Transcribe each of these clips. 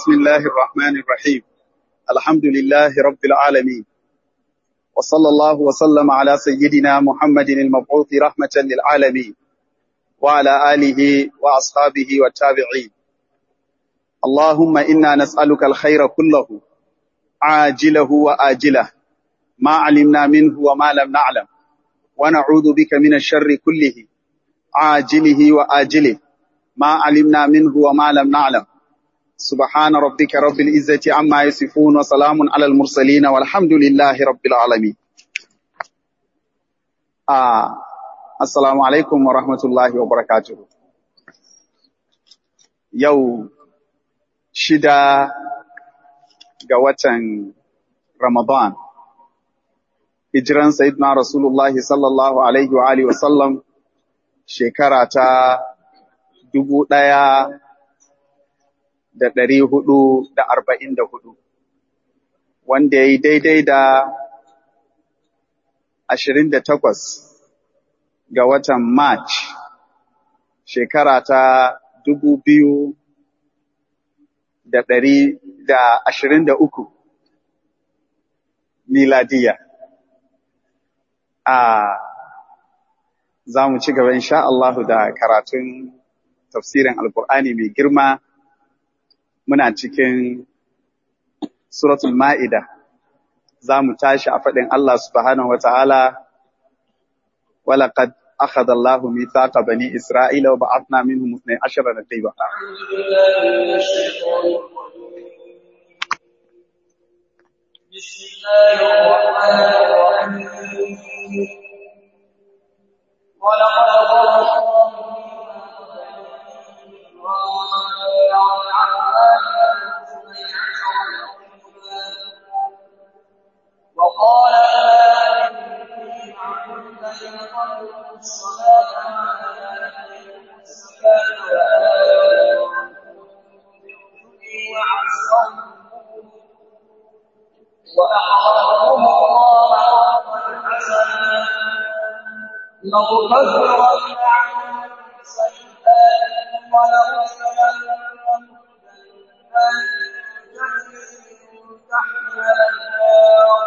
بسم الله الرحمن الرحيم الحمد لله رب العالمين وصلى الله وسلم على سيدنا محمد المبعوث رحمة للعالمين وعلى آله وأصحابه والتابعين اللهم إنا نسألك الخير كله عاجله وآجله ما علمنا منه وما لم نعلم ونعوذ بك من الشر كله عاجله وآجله ما علمنا منه وما لم نعلم سبحان ربك رب العزة عما يصفون وسلام على المرسلين والحمد لله رب العالمين آه. السلام عليكم ورحمة الله وبركاته يو شدا قوة رمضان hijiran Sayyidina Rasulullah sallallahu Alaihi wa Alihi wasallam shekara ta dubu ɗaya da ɗari hudu da arba'in da hudu, wanda ya yi daidai da ashirin da takwas ga watan March shekara ta dubu biyu da ɗari da ashirin da uku miladiya. a za mu ci gaba insha Allahu da karatun tafsirin Alkur'ani mai girma muna cikin suratul Ma'ida za mu tashi a faɗin Allah subhanahu wata'ala walaqad akhadha Allahu mithaqa bani Isra'ila wa ba'athna minhum 12 naqiba بسم الله الرحمن الرحيم ولقد وقال وأعرضهم الله قرضا حسنا لأكفرن عنهم سيئاتهم ولأدخلنهم جنات تجري من تحتها الأنهار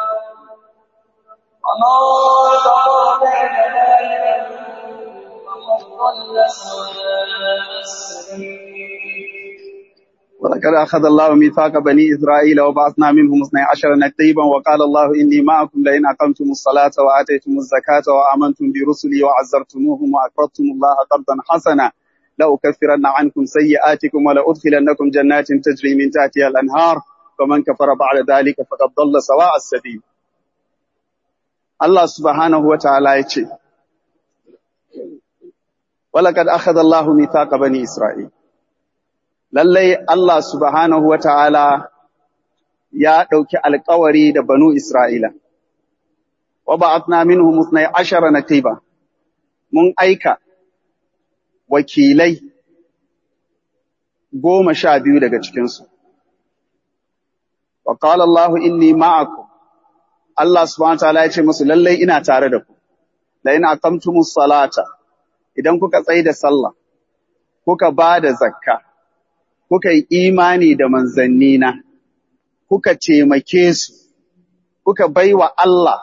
ومن كفر بعد ذلك فقد ضل سواء السبيل ولقد أخذ الله ميثاق بني إسرائيل وبعثنا منهم اثني عشر نقيبا وقال الله إني معكم لئن أقمتم الصلاة وآتيتم الزكاة وآمنتم برسلي وعزرتموهم وأقرضتم الله قرضا حسنا لأكفرن عنكم سيئاتكم ولأدخلنكم جنات تجري من تحتها الأنهار فمن كفر بعد ذلك فقد ضل سواء السبيل الله سبحانه وتعالى يقول ولقد أخذ الله ميثاق بني إسرائيل lallai Allah subhanahu wa ta'ala ya ɗauki alkawari da banu Isra'ila, wa ba'atna minhum musnai ashara na taiba, mun aika wakilai goma sha biyu daga cikinsu. Wa ƙala Allah inni ma'aku, Allah subhanahu wa ta'ala ya ce musu lallai ina tare da ku, da ina kamtumus salata, idan kuka tsaye da sallah, kuka ba da zakka, kuka yi imani da manzannina, kuka taimake su, kuka baiwa Allah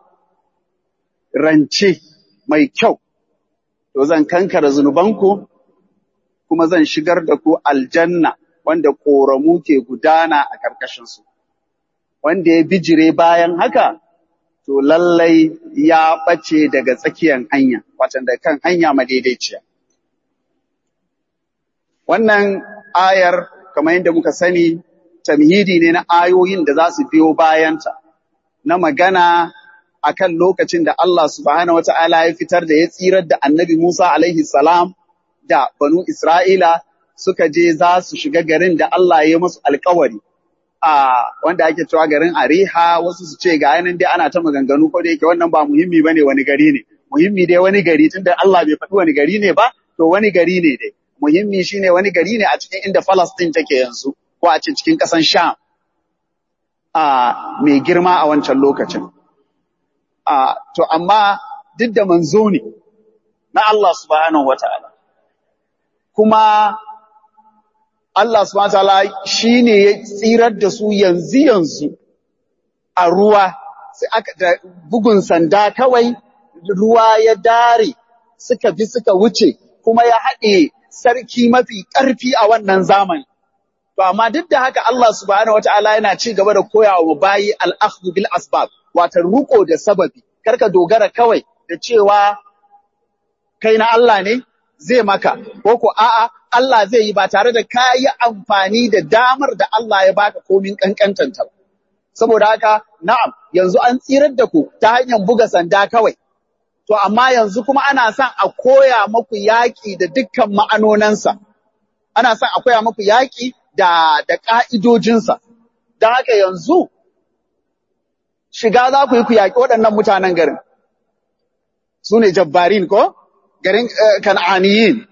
rance mai kyau, to zan kankara zunubanku, kuma zan shigar da ku aljanna wanda ƙoramu ke gudana a ƙarƙashinsu. Wanda ya bijire bayan haka, to lallai ya ɓace daga tsakiyar hanya, watan da kan hanya madaidaiciya. Wannan ayar kamar yadda muka sani tamhidi ne na ayoyin da za su biyo bayanta na magana akan lokacin da Allah subhanahu wata'ala ya fitar da ya tsirar da annabi Musa alaihi salam da banu Isra'ila suka je za su shiga garin da Allah ya masu alkawari a wanda ake cewa garin Ariha wasu su ce ga yanan dai ana ta maganganu ko da yake wannan ba muhimmi bane wani gari ne muhimmi dai wani gari tunda Allah bai faɗi wani gari ne ba to wani gari ne dai muhimmi shine wani gari ne a cikin inda Palestine take yanzu ko a cikin ƙasan Sham a mai girma a wancan lokacin a to amma duk da manzo ne na Allah subhanahu wataala kuma Allah subhanahu wataala shine ya tsirar da su yanzu yanzu a ruwa sai aka da bugun sanda kawai ruwa ya dare suka bi suka wuce kuma ya haɗe sarki mafi ƙarfi a wannan zamani to amma duk da haka Allah subhanahu wataala yana ci gaba da koya wa bayi al-akhdhu bil asbab wato ruko da sababi karka dogara kawai da cewa kai na Allah ne zai maka ko ko a'a Allah zai yi ba tare da ka yi amfani da damar da Allah ya baka komin kankantanta ba saboda haka na'am yanzu an tsirar da ku ta hanyar buga sanda kawai to amma yanzu kuma ana son a koya maku yaƙi da dukkan ma'anonansa ana son a koya maku yaƙi da da ƙa'idojinsa don haka yanzu shiga za ku yi ku yaƙi waɗannan mutanen garin su ne jabbarin ko garin eh, kan'aniyin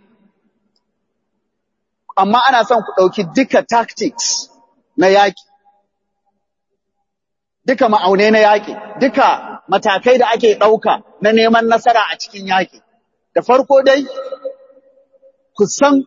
amma ana son ku ɗauki duka tactics na yaƙi duka ma'aunai na yaƙi, duka matakai da ake ɗauka na neman nasara a cikin yaƙi. Da farko dai, ku san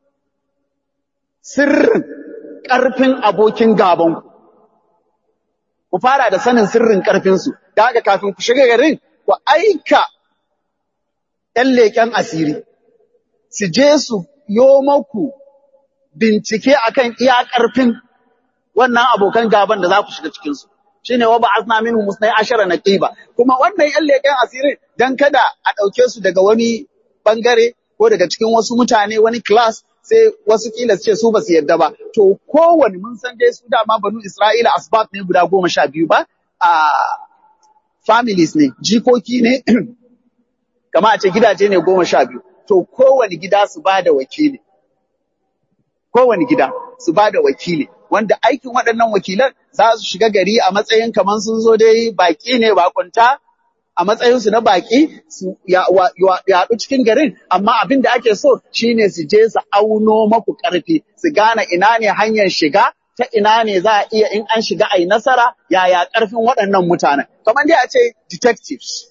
sirrin ƙarfin abokin gabanku. Ku fara da sanin sirrin ƙarfinsu, da haka kafin ku shiga garin, ku aika ‘yan leƙen asiri, su je su yo maku bincike akan iya ƙarfin wannan abokan gaban da za ku shiga cikinsu. shine wa ba'athna minhum musnay ashara naqiba kuma wannan yan leken asirin dan kada a dauke su daga wani bangare ko daga cikin wasu mutane wani class sai wasu kila su ce su basu yarda ba to kowane mun san dai su dama banu Isra'ila asbab ne guda goma sha biyu ba a families ne jikoki ne kama a ce gidaje ne goma sha biyu to kowane gida su ba da wakili kowane gida su ba da wakili wanda aikin waɗannan wakilan za su shiga gari a matsayin kamar sun zo dai baƙi ne bakunta a matsayinsu na baƙi su yaɗu cikin garin amma abin da ake so shine su je su auno maku ƙarfi su gane ina ne hanyar shiga ta ina ne za a iya in an shiga a yi nasara yaya ƙarfin waɗannan mutanen kamar dai a ce detectives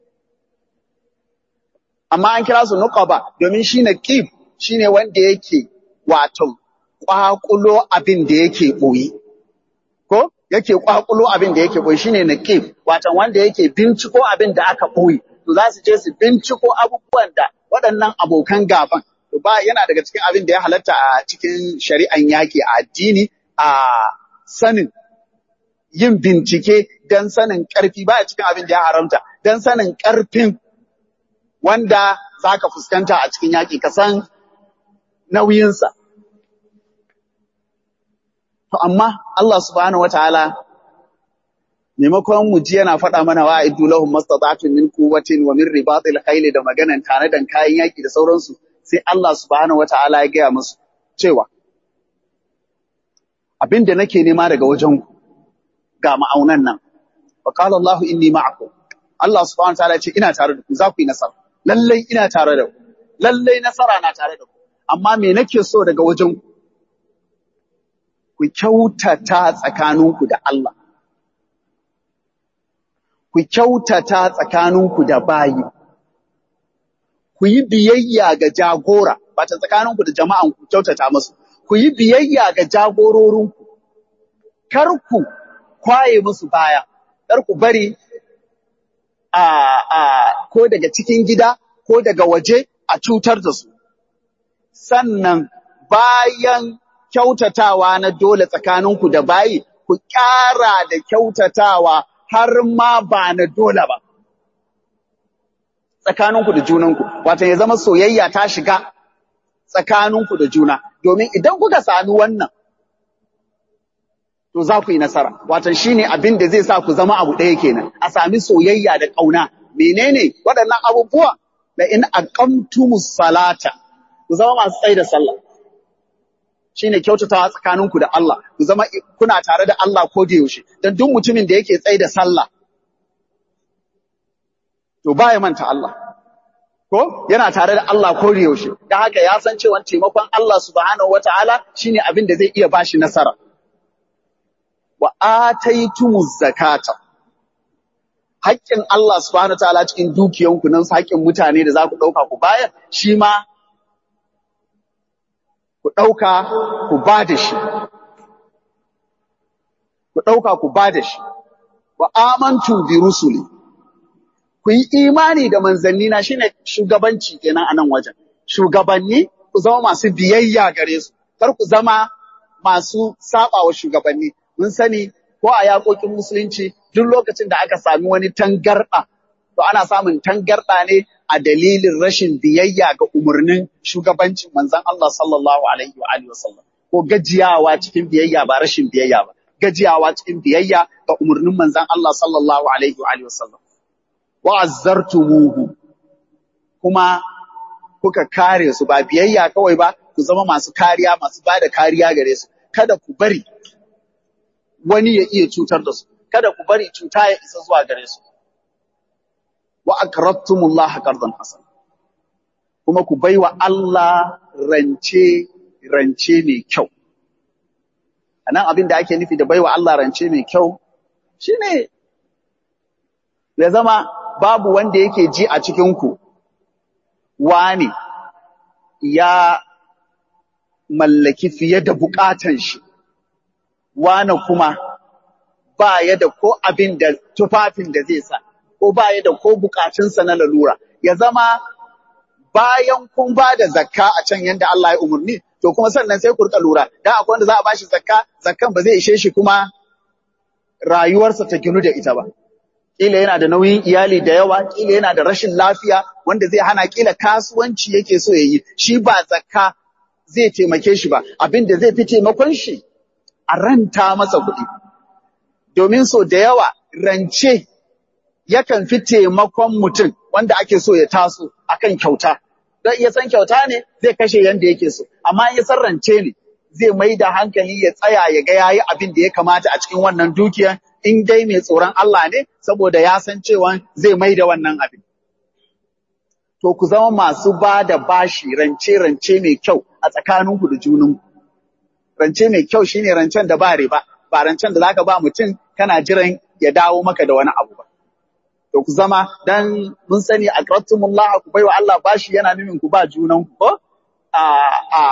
amma an kira su nuqaba domin shi naqib shine wanda yake wato kwakulo abin da yake boye ko yake kwakulo abin da yake boye shine naqib wato wanda yake binciko abin da aka boye to za su je su binciko abubuwan da waɗannan abokan gaban to ba yana daga cikin abin da ya halatta a cikin shari'an yaki a addini a sanin yin bincike don sanin ƙarfi ba cikin abin da ya haramta don sanin ƙarfin wanda za ka fuskanta a cikin yaƙi ka san nauyinsa. To amma Allah subhanahu wa ta'ala maimakon mu ji yana faɗa mana wa iddu lahum mastata'atun min quwwatin wa min ribatil khayli da maganan tare da kayan yaƙi da sauransu sai Allah subhanahu wa ta'ala ya gaya musu cewa abin da nake nema daga wajen ku ga ma'aunan nan wa qala Allah inni ma'akum Allah subhanahu wa ta'ala ya ce ina tare da ku za ku yi nasara lallai ina tare da ku, lallai nasara na tare da ku, amma me nake so daga wajen ku? Ku kyautata tsakaninku da Allah, ku kyautata tsakaninku da bayi, ku yi biyayya ga jagora, ba ta tsakaninku da jama'an ku kyautata masu, ku yi biyayya ga jagororinku, kar ku kwaye musu baya, kar ku bari a, a ko daga cikin gida ko daga waje a cutar da su. Sannan bayan kyautatawa na dole tsakaninku da bayi, ku ƙara da kyautatawa har ma ba na dole ba. Tsakaninku da junanku, wata ya zama soyayya ta shiga tsakaninku da juna, domin idan kuka sami wannan, to za ku yi nasara. Watan shi ne abin da zai sa ku zama abu ɗaya kenan, a sami soyayya da ƙauna. Menene waɗannan abubuwa? Da in aqamtumus salata, ku zama masu tsaye da sallah. Shi ne kyautatawa tsakaninku da Allah, ku zama kuna tare da Allah ko da yaushe, don duk mutumin da yake tsaye da sallah, to ba ya manta Allah. Ko yana tare da Allah ko da yaushe, da haka ya san cewa taimakon Allah subhanahu wa ta'ala shi ne abin da zai iya bashi nasara. wa ataitumuz zakata haƙƙin Allah subhanahu wataala cikin dukiyanku nan haƙƙin mutane da za ku ɗauka ku bayar shi ma ku ɗauka ku ba da shi ku ɗauka ku ba da shi wa amantu bi rusuli ku yi imani da manzanni na shine shugabanci kenan a nan wajen shugabanni ku zama masu biyayya gare su kar ku zama masu saba wa shugabanni mun sani ko a yaƙoƙin musulunci duk lokacin da aka sami wani tangarɗa to ana samun tangarɗa ne a dalilin rashin biyayya ga umarnin shugabancin manzon Allah sallallahu alaihi wa alihi wasallam ko gajiyawa cikin biyayya ba rashin biyayya ba gajiyawa cikin biyayya ga umarnin manzon Allah sallallahu alaihi wa alihi wasallam wa azzartumuhu kuma kuka kare su ba biyayya kawai ba ku zama masu kariya masu bada kariya gare su kada ku bari wani ya iya cutar da su kada ku bari cuta ya isa zuwa gare su wa aqradtumullaha qardan hasan kuma ku baiwa Allah rance rance mai kyau anan abin da ake nufi da baiwa Allah rance mai kyau shine ya zama babu wanda yake ji a cikin ku wani ya mallaki fiye da bukatan shi wane kuma ba ya da ko abin da tufafin da zai sa, ko ba ya da ko bukatunsa na lalura. Ya zama bayan kun ba da zakka a can yadda Allah ya umarni, to kuma sannan sai ku rika lura, dan akwai wanda za a bashi zakka, zakkan ba zai ishe shi kuma rayuwarsa ta ginu da ita ba. Kila yana da nauyin iyali da yawa, kila yana da rashin lafiya wanda zai hana kila kasuwanci yake so ya yi, shi ba zakka zai taimake shi ba, abin da zai fi taimakon shi a ranta masa kuɗi. Domin so da yawa rance yakan fi taimakon mutum wanda ake so ya taso akan kyauta. Don iya san kyauta ne zai kashe yanda yake so, amma ya san rance ne zai mai da hankali ya tsaya ya ga yayi abin da ya kamata a cikin wannan dukiya in dai mai tsoron Allah ne saboda ya san cewa zai mai da wannan abin. To ku zama masu ba da bashi rance-rance mai kyau a tsakaninku da junanku. rance mai kyau shine rancen da ba riba ba rancen da zaka ba mutum kana jiran ya dawo maka da wani abu ba to ku zama dan mun sani aqrattumullah ku baiwa Allah bashi yana nufin ku ba junan ku ko a a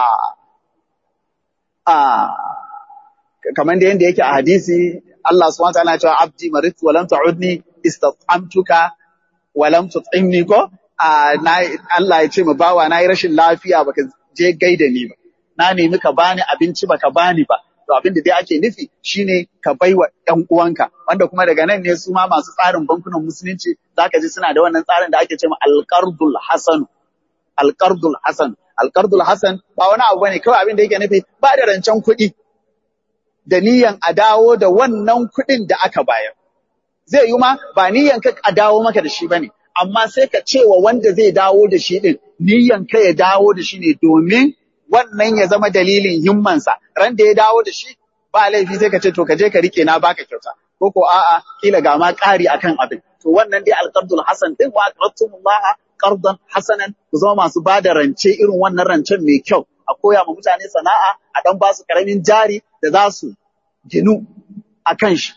a kamar da yanda yake a hadisi Allah subhanahu wa ta'ala ya ce abdi maritu wa lam ta'udni istat'amtuka wa lam tut'imni ko a Allah ya ce ma bawa nayi rashin lafiya baka je gaida ni ba na nemi ka bani abinci baka bani ba to abin da dai ake nufi shine ka baiwa ɗan uwanka wanda kuma daga nan ne su ma masu tsarin bankunan musulunci zaka ji suna da wannan tsarin da ake cewa alqardul hasan alqardul hasan alqardul hasan ba wani abu bane kawai abin da yake nufi ba da rancen kuɗi da niyan a dawo da wannan kuɗin da aka bayar zai yi ma ba niyan ka a dawo maka da shi bane amma sai ka cewa wanda zai dawo da shi din niyan ka ya dawo da shi ne domin wannan ya zama dalilin himmansa ran da ya dawo da shi ba laifi sai ka ce to ka je ka rike na baka kyauta ko ko a'a kila ga ma ƙari akan abin to wannan dai alqardul hasan din wa aqradtumullaha qardan hasanan ku zama masu ba da rance irin wannan rancen mai kyau a koya ma mutane sana'a a dan ba su karamin jari da za su ginu akan shi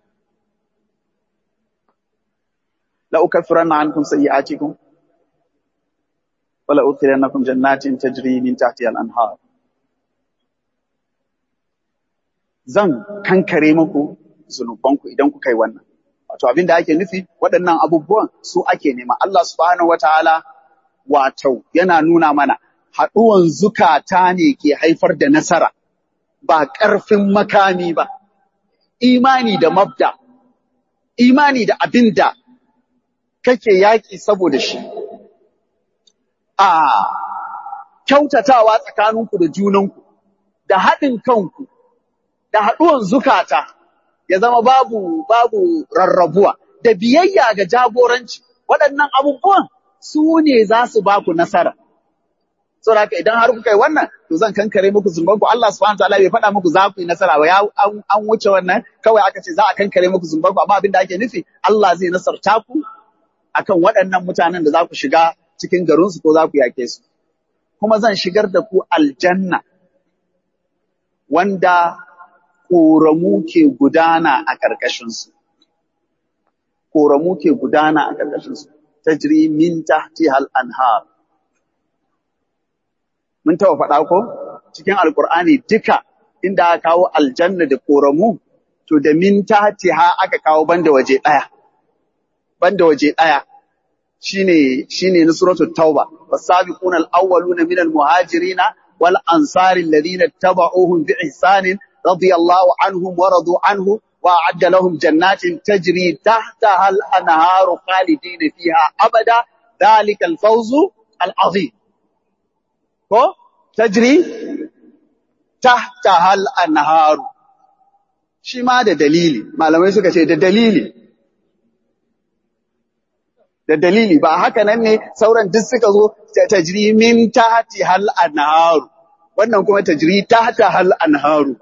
la ukaffiranna ankum sayyi'atikum wala udkhilannakum jannatin tajri min tahtiha al-anhar zan kankare muku zunubanku idan kuka yi wannan wato abin da ake nufi waɗannan abubuwan su ake nema Allah subhanahu wataala wato yana nuna mana haɗuwan zukata ne ke haifar da nasara ba ƙarfin makami ba imani da mabda imani da abin da kake yaƙi saboda shi a kyautatawa tsakaninku da junanku, da haɗin kanku, da haɗuwan zukata, ya zama babu, babu rarrabuwa, da biyayya ga jagoranci, waɗannan abubuwan su ne za su ba ku nasara. Saboda haka idan har kuka yi wannan, to zan kankare muku zumbanku. Allah subhanahu wa ta'ala bai faɗa muku za ku yi nasara ba, ya an wuce wannan, kawai aka ce za a kankare muku zumbanku, amma abin da ake nufi, Allah zai nasarta ku akan waɗannan mutanen da za ku shiga cikin garinsu ko za ku yake su. Kuma zan shigar da ku aljanna wanda ƙoramu ke gudana a ƙarƙashinsu. Ƙoramu ke gudana a ƙarƙashinsu. Tajri min tahti hal anhar. Mun taɓa faɗa ko? cikin alkur'ani duka inda aka kawo aljanna da koramu to da min tahtiha aka kawo banda waje daya banda waje daya shine shine na suratul tauba wasabiquna alawwaluna minal muhajirina wal ansari alladhina tabauhum bi ihsanin radiyallahu anhum wa radu anhu wa a'adda lahum jannatin tajri tahtaha al anharu khalidina fiha abada dhalika al fawzu al azim ko tajri tahtaha al anharu shi ma da dalili malamai suka ce da dalili da dalili ba haka nan ne sauran duk suka zo tajri min tahti hal anharu wannan kuma tajri tahta hal anharu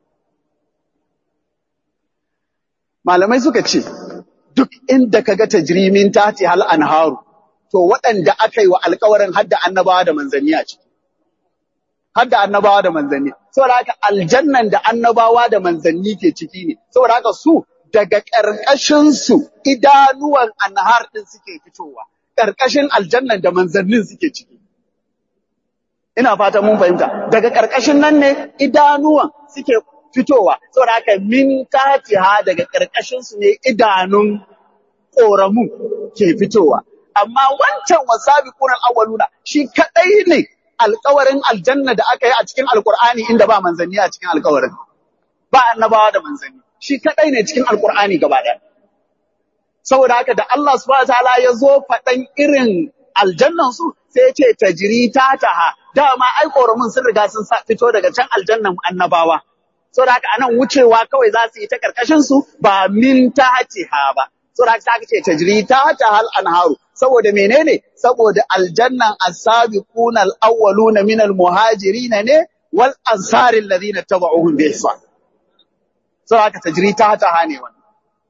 malamai suka ce duk inda kaga tajri min tahti hal anharu to waɗanda aka yi wa alkawarin hadda annabawa da manzanni a ciki hadda annabawa da manzanni saboda haka aljannan da annabawa da manzanni ke ciki ne saboda haka su daga ƙarƙashin su idanuwan anhar din suke fitowa ƙarƙashin aljannan da manzannin suke ciki ina fata mun fahimta daga ƙarƙashin nan ne idanuwan suke fitowa saboda haka min tatiha daga ƙarƙashin su ne idanun ƙoramu ke fitowa amma wancan wasabiquna awwaluna shi kadai ne alƙawarin aljanna da aka yi a cikin alƙur'ani inda ba manzanni a cikin alƙawarin ba annabawa da manzanni shi kadai ne cikin alƙur'ani gaba ɗaya saboda haka da Allah subhanahu wataala ya zo faɗan irin aljannan su sai ya ce tajri tataha dama ai ƙoramin sun riga sun fito daga can aljannan annabawa saboda haka anan wucewa kawai za su yi ta karkashin su ba min tahtiha ba saboda haka aka ce tajri tahta hal anharu saboda menene saboda aljannan as-sabiqun al-awwalun min al-muhajirin ne wal ansar alladhina tabauhum bi ihsan saboda haka tajri tahta ne wannan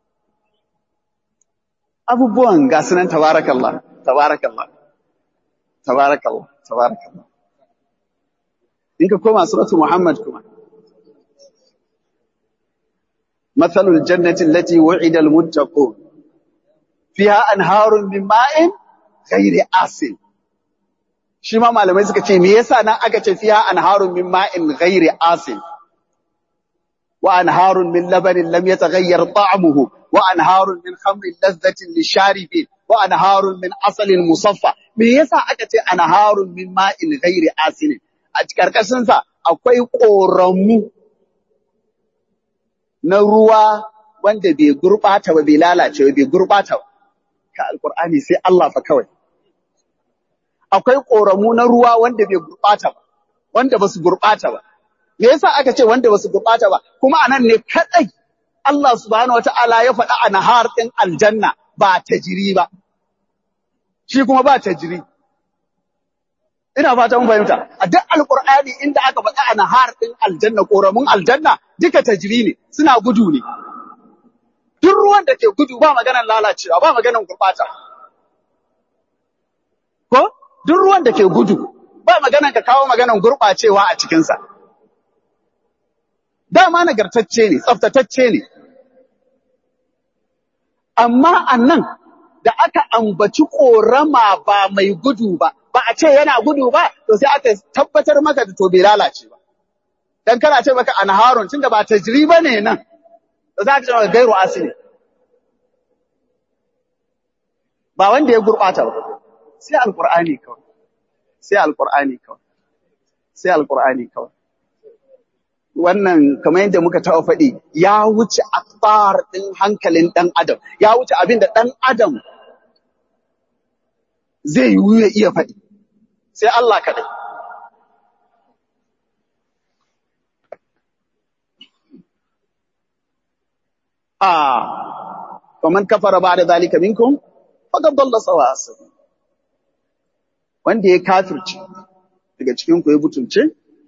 abubuwan ga sunan tabarakallah tabarakallah tabarakallah tabarakallah in ka koma suratu muhammad kuma مثل الجنة التي وعد المتقون فيها أنهار من ماء غير آسن shi ma malamai suka ce me yasa nan aka ce fiha anharun min ma'in ghairi asin wa anharun min labanin lam yataghayyar ta'muhu wa anharun min khamrin ladhatin lisharibin wa anharun min asalin musaffa me yasa aka ce anharun min ma'in ghairi asin a karkashin sa akwai koramu na ruwa wanda bai gurɓata ba bai lalace ba bai gurɓata ba ka alkur'ani sai Allah fa kawai akwai ƙoramu na ruwa wanda bai gurɓata ba wanda ba su gurɓata ba me yasa aka ce wanda ba su gurɓata ba kuma anan ne kadai Allah subhanahu wata'ala ya faɗa a nahar ɗin aljanna ba tajiri ba shi kuma ba tajiri ina fata mun fahimta a duk alqur'ani inda aka faɗa a nahar ɗin aljanna ƙoramun aljanna duka tajiri ne suna gudu ne duk ruwan da ke gudu ba maganar lalacewa ba maganar gurɓata ko duk ruwan da ke gudu ba maganar ka kawo maganar gurɓacewa a cikinsa dama nagartacce ne tsaftatacce ne amma annan da aka ambaci ƙorama ba mai gudu ba ba a ce yana gudu ba to sai aka tabbatar maka da to bai lalace ba dan kana ce maka anharun tunda ba tajriba ne nan da za ka ce maka gairu asili ba wanda ya gurbata ba sai alqur'ani kawai sai alqur'ani kawai sai alqur'ani kawai wannan kamar yadda muka taɓa faɗi ya wuce akbar ɗin hankalin ɗan adam ya wuce abin da ɗan adam zai yiwu ya iya faɗi sai Allah kaɗai آه ومن كفر بعد ذلك منكم فقد ضل سواء السبيل wanda ya kafirce daga cikin ku ya butulce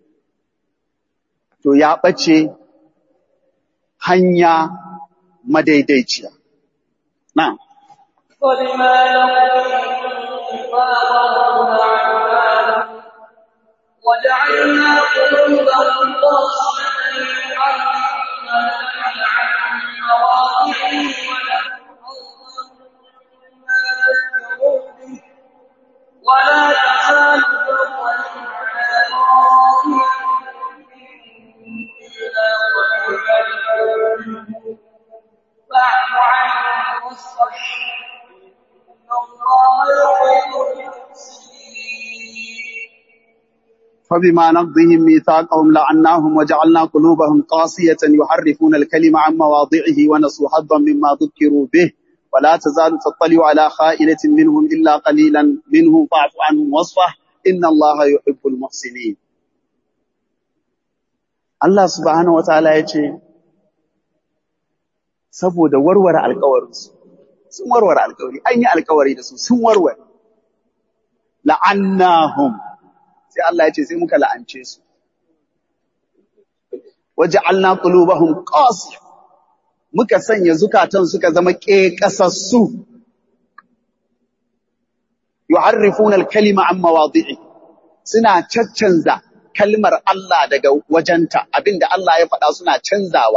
to ya bace hanya madaidaiciya na'am وبما وجعلنا قلوبهم قاسية يعلمون عن مواضعه ولا تزال تطلع على طائفة واصفح إن الله يحب المحسنين فبما نقضهم ميثاقهم لعناهم وجعلنا قلوبهم قاسية يحرفون الكلم عن مواضعه ونسوا حظا مما ذكروا به ولا تزال تطلع على خائنة منهم إلا قليلا منهم فاعف عنهم واصفح إن الله يحب المحسنين Allah subhanahu wataala ya ce saboda warware alkawarinsu sun warware alkawari an yi alkawari da su sun warware la'annahum sai Allah ya ce sai muka la'ance su waja'alna qulubahum qasiyah muka sanya zukatan suka zama ƙeƙasassu yuharrifuna al-kalima an mawadi'i suna caccanza kalmar Allah daga wajenta abinda Allah ya faɗa suna canzawa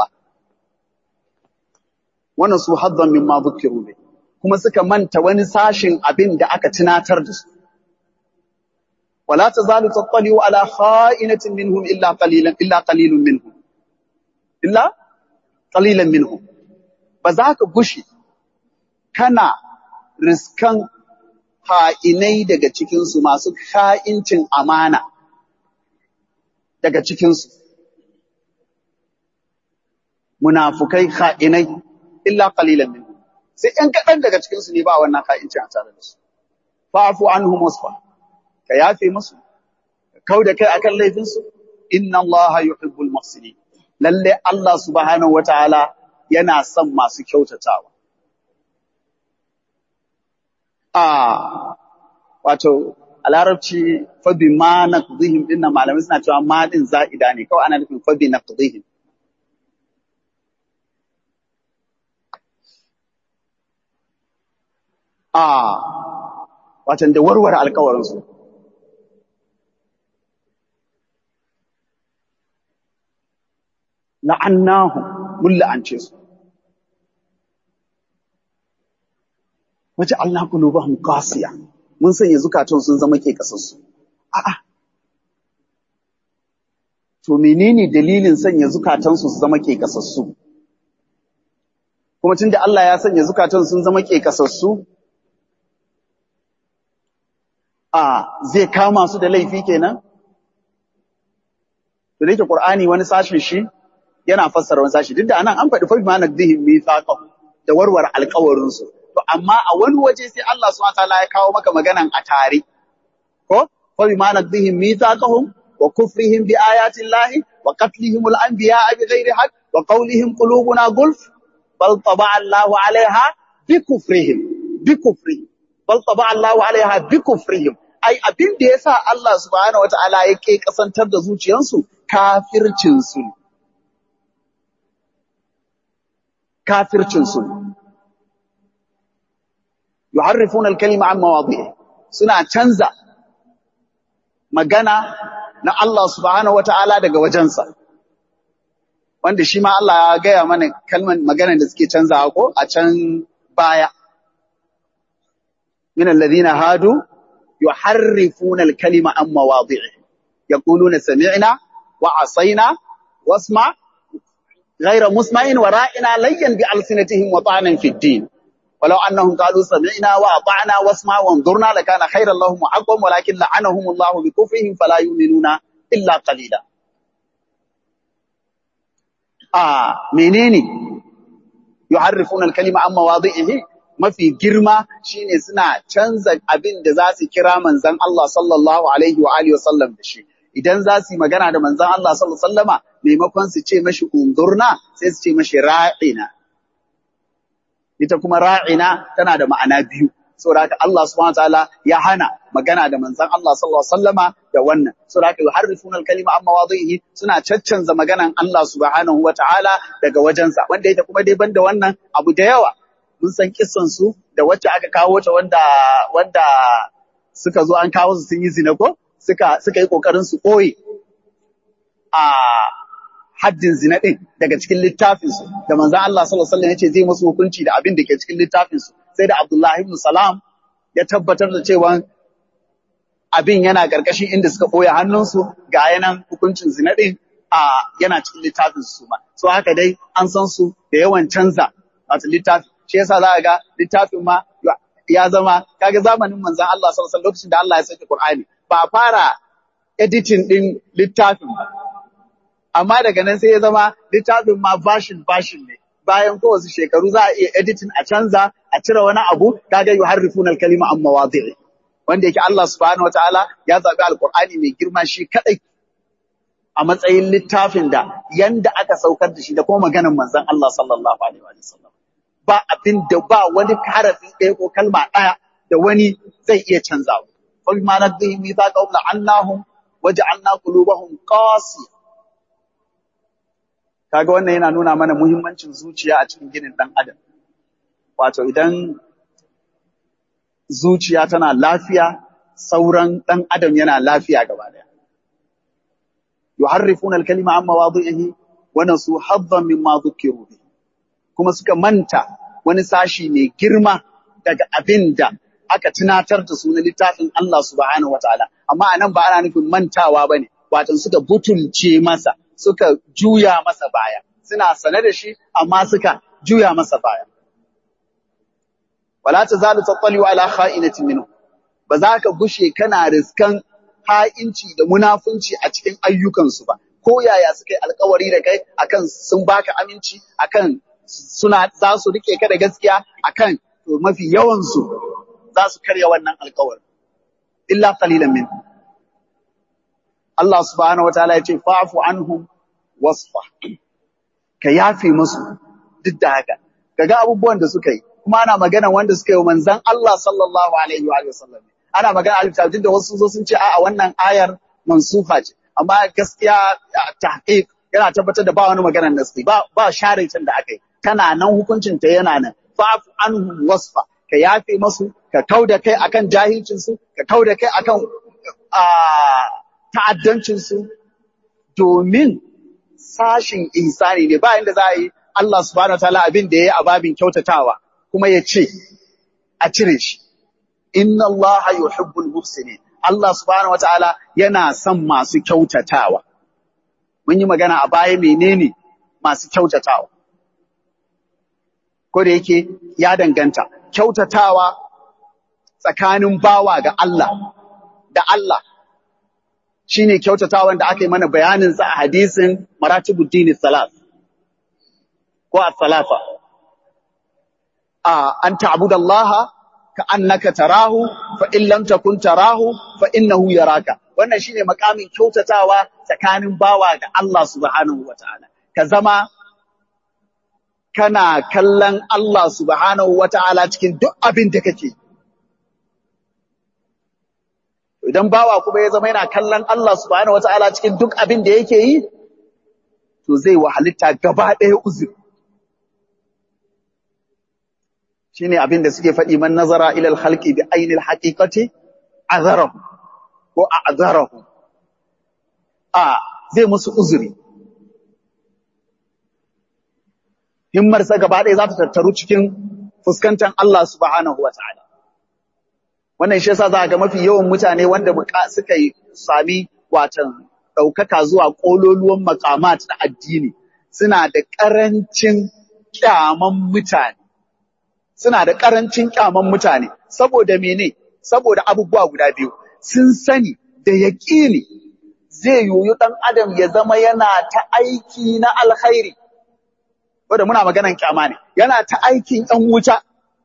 wannan su haddan mimma dhukiru bi kuma suka manta wani sashin abinda aka tunatar da su wala tazalu tattali'u ala kha'inatin minhum illa qalilan illa qalilun minhum illa qalilan minhum ba za ka gushi kana riskan ha'inai daga cikinsu masu ha'incin amana daga cikinsu munafukai ha'inai illa qalilan minhum sai ɗan kaɗan daga cikinsu ne ba wannan ha'incin a tare da su fa'fu anhum wasfa ka yafe musu ka kauda kai akan laifinsu inna allaha yuhibbul muhsinin lalle Allah subhanahu wataala yana son masu kyautatawa. A wato, a larabci fabi ma na kudihim ɗin na malamai suna cewa ma ɗin za'ida ne, kawai ana nufin fabi na kudihim. A watan da warware alkawarinsu. La'annahu mun la'ance su. Wace Allah kulubahum qasiya mun sanya zukatan sun zama ke kasassu. A'a. To menene dalilin sanya zukatan su su zama ke kasassu? Kuma tunda Allah ya sanya zukatan sun zama ke kasassu, a zai kama su da laifi kenan? To da yake Qur'ani wani sashin shi yana fassara wani sashi duk da anan an faɗi fa ma nadhihim mithaqahum da warware alƙawarin su to amma a wani waje sai Allah subhanahu wataala ya kawo maka maganan a tare ko fa ma nadhihim mithaqahum wa kufrihim bi ayati llahi wa qatlihim al anbiya bi ghairi haqq wa qawlihim qulubuna gulf bal taba'a Allahu 'alayha bi kufrihim bi kufrihim bal taba'a Allahu 'alayha bi kufrihim ai abin da yasa Allah subhanahu wataala yake kasantar da zuciyansu kafircin su ne kafircinsu yuharrifuna al-kalima an mawadi'i suna canza magana na Allah subhanahu wata'ala daga wajensa wanda shi ma Allah ya gaya mana kalman magana da suke canzawa ko a can baya min alladhina hadu yuharrifuna al-kalima an mawadi'i yaquluna sami'na wa asaina wasma' غير مسمع ورائنا ليا بألسنتهم وطعنا في الدين ولو أنهم قالوا سمعنا وأطعنا واسمع وانظرنا لكان خيرا لهم وأقوم ولكن لعنهم الله بكفرهم فلا يؤمنون إلا قليلا آه منيني يحرفون الكلمة عن مواضعه mafi girma shine suna canza abin da za su kira manzon Allah sallallahu alaihi wa alihi wasallam da shi idan za su yi magana da manzon Allah sallallahu alaihi wasallama maimakon su ce mashi undurna sai su ce mashi ra'ina ita kuma ra'ina tana da ma'ana biyu saboda haka Allah subhanahu wataala ya hana magana da manzon Allah sallallahu alaihi wasallama da wannan saboda haka yuharrifuna al-kalima amma wadhihi suna caccanza maganan Allah subhanahu wataala daga wajensa wanda ita kuma dai banda wannan abu da yawa mun san kissan su da wacce aka kawo ta wanda wanda suka zo an kawo su sun yi zina ko suka suka yi kokarin su koyi a haddin zina din daga cikin littafin su da manzon Allah sallallahu alaihi wasallam yace zai musu hukunci da abin da ke cikin littafin su sai da Abdullahi ibn Salam ya tabbatar da cewa abin yana karkashin inda suka koya hannunsu ga yanan hukuncin zina din a yana cikin littafin su ma so haka dai an san su da yawan canza wato littafi shi yasa za ga littafin ma ya zama kaga zamanin manzon Allah sallallahu alaihi wasallam lokacin da Allah ya saki Qur'ani ba a fara editing din littafin ba amma daga nan sai ya zama littafin ma version version ne bayan kowace shekaru za a iya editing a canza a cire wani abu kaga yuharrifuna al-kalima an mawadi'i wanda yake Allah subhanahu wataala ya zabi alqur'ani mai girma shi kadai a matsayin littafin da yanda aka saukar da shi da kuma maganar manzon Allah sallallahu alaihi wa sallam ba abin da ba wani harafi ɗaya ko kalma ɗaya da wani zai iya canzawa fa bima nadhihim mithaqahum la'annahum waja'alna qulubahum qasiyah kaga wannan yana nuna mana muhimmancin zuciya a cikin ginin ɗan adam wato idan zuciya tana lafiya sauran ɗan adam yana lafiya gaba daya yuharrifuna al-kalima amma mawadi'ihi wa nasu haddan mimma dhukiru bihi kuma suka manta wani sashi mai girma daga abin da aka tunatar da su na littafin Allah subhanahu wataala amma anan ba ana nufin mantawa bane wato suka butulce masa suka juya masa baya suna sane da shi amma suka juya masa baya wala tazalu tattali ala kha'inatin minhu ba za ka gushe kana riskan ha'inci da munafunci a cikin ayyukansu ba ko yaya suka yi alkawari da kai akan sun baka aminci akan suna za su rike ka da gaskiya akan to mafi yawan su za su karya wannan alkawari illa qalilan min Allah subhanahu wataala ya ce fa'fu anhum wasfa ka yafe musu duk da haka kaga abubuwan da suka yi kuma ana magana wanda suka yi manzon Allah sallallahu alaihi wa sallam ana magana alif da wasu zo sun ce a'a wannan ayar mansuha ce amma gaskiya tahqiq yana tabbatar da ba wani maganar nasi ba ba share da aka yi tana nan hukuncin ta yana nan fa'fu anhum wasfa ka yafe masu ka kauda kai akan jahilcin su ka kauda kai akan ta'addancin su domin sashin ihsani ne ba inda za a yi Allah subhanahu wataala abin da yayi a babin kyautatawa kuma ya ce a cire shi inna Allah yuhibbul muhsinin Allah subhanahu wataala yana son masu kyautatawa mun yi magana a baya menene masu kyautatawa ko da yake ya danganta kyautatawa tsakanin bawa ga Allah da Allah shine kyautatawan da aka yi mana bayanin sa a hadisin maratibuddin salat ko as-salafa a an ta'budallaha ka annaka tarahu fa in lam takun tarahu fa innahu yaraka wannan shine makamin kyautatawa tsakanin bawa da Allah subhanahu wataala ka zama kana kallon Allah subhanahu wataala cikin duk abin da kake idan bawa kuma ya zama yana kallon Allah subhanahu wataala cikin duk abin da yake yi to zai wahalitta gaba ɗaya uzuri shine abin da suke faɗi man nazara ila al-khalqi bi ainil haqiqati azarahu ko a'zarahu a zai musu uzuri himmar sa gaba ɗaya za ta tattaru cikin fuskantar Allah subhanahu wataala wannan shi yasa za ga mafi yawan mutane wanda suka yi sami watan ɗaukaka zuwa ƙololuwan makamat na addini suna da ƙarancin ƙyaman mutane suna da ƙarancin ƙyaman mutane saboda mene saboda abubuwa guda biyu sun sani da yaƙini zai yoyi ɗan adam ya zama yana ta aiki na alkhairi wanda muna maganan ƙyama ne yana ta aikin ɗan wuta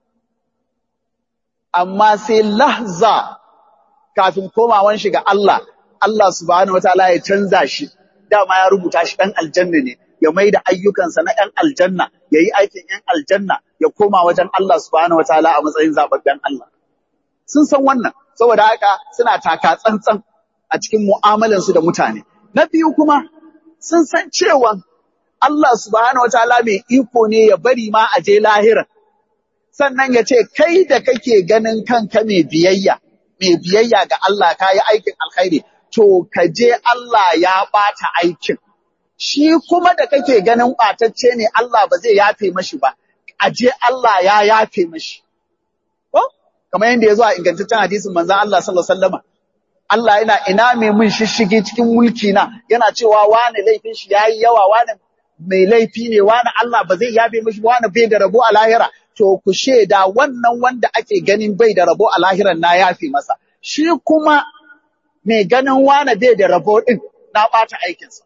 amma sai lahza kafin komawan shi ga Allah Allah subhanahu wataala ya canza shi dama ya rubuta shi ɗan aljanna ne ya mai da ayyukansa na ɗan aljanna ya yi aikin ‘yan aljanna ya koma wajen Allah subhanahu wataala a matsayin zaɓaɓɓen Allah sun san wannan saboda haka suna taka tsantsan a cikin mu'amalansu da mutane na biyu kuma sun san cewa Allah subhanahu wataala mai iko ne ya bari ma a je lahira sannan ya ce kai da kake ganin kanka mai biyayya mai biyayya ga Allah ka yi aikin alkhairi to ka je Allah ya ɓata aikin. Shi kuma da kake ganin ɓatacce ne Allah ba zai yafe mashi ba, a je Allah ya yafe mashi. Ko? Kamar yadda ya zo a ingantaccen hadisin manzan Allah sallallahu alaihi wasallam. Allah yana ina mai mun shishige cikin mulki na yana cewa wani laifin shi yayi yawa wani mai laifi ne wani Allah ba zai yafe mashi wani bai da rabo a lahira to ku shaida wannan wanda ake ganin bai da rabo a lahiran na yafi masa shi kuma mai ganin wane bai da rabo din na ɓata aikinsa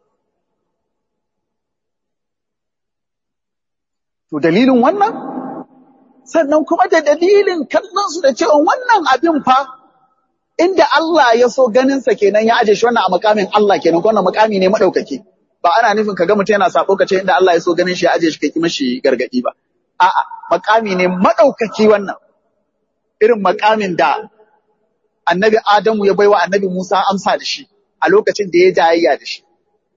to dalilin wannan sannan kuma da dalilin kallon su da cewa wannan abin fa inda Allah ya so ganinsa kenan ya aje shi wannan a makamin Allah kenan ko wannan makami ne madaukaki ba ana nufin kaga mutum yana sabo kace inda Allah ya so ganin shi ya aje shi kai mashi gargadi ba a'a makami ne madaukaki wannan irin makamin da annabi Adamu ya baiwa annabi Musa amsa da shi a lokacin da ya jayayya da shi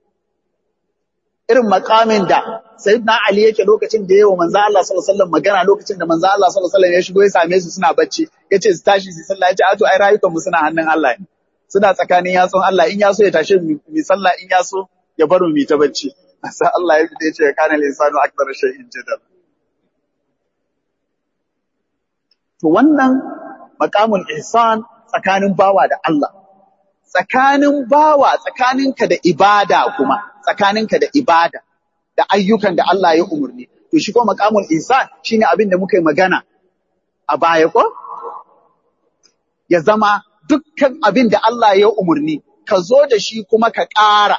irin makamin da sayyidina Ali yake lokacin da yayi wa manzo Allah sallallahu alaihi wasallam magana lokacin da manzo Allah sallallahu alaihi wasallam ya shigo ya same su suna bacci yace su tashi su sallah yace a to ai rayukan mu suna hannun Allah ne suna tsakanin yatsun Allah in ya so ya tashi mu sallah in ya so ya bar mu ta bacci sai Allah ya fita yace kana linsanu akbar shay'in jadal to wannan maqamul ihsan tsakanin bawa da Allah tsakanin bawa tsakaninka da ibada kuma tsakaninka da ibada da ayyukan da Allah ya umurni to shi ko maqamul ihsan shine abin da muka yi magana a baya ko ya zama dukkan abin da Allah ya umurni ka zo da shi kuma ka ƙara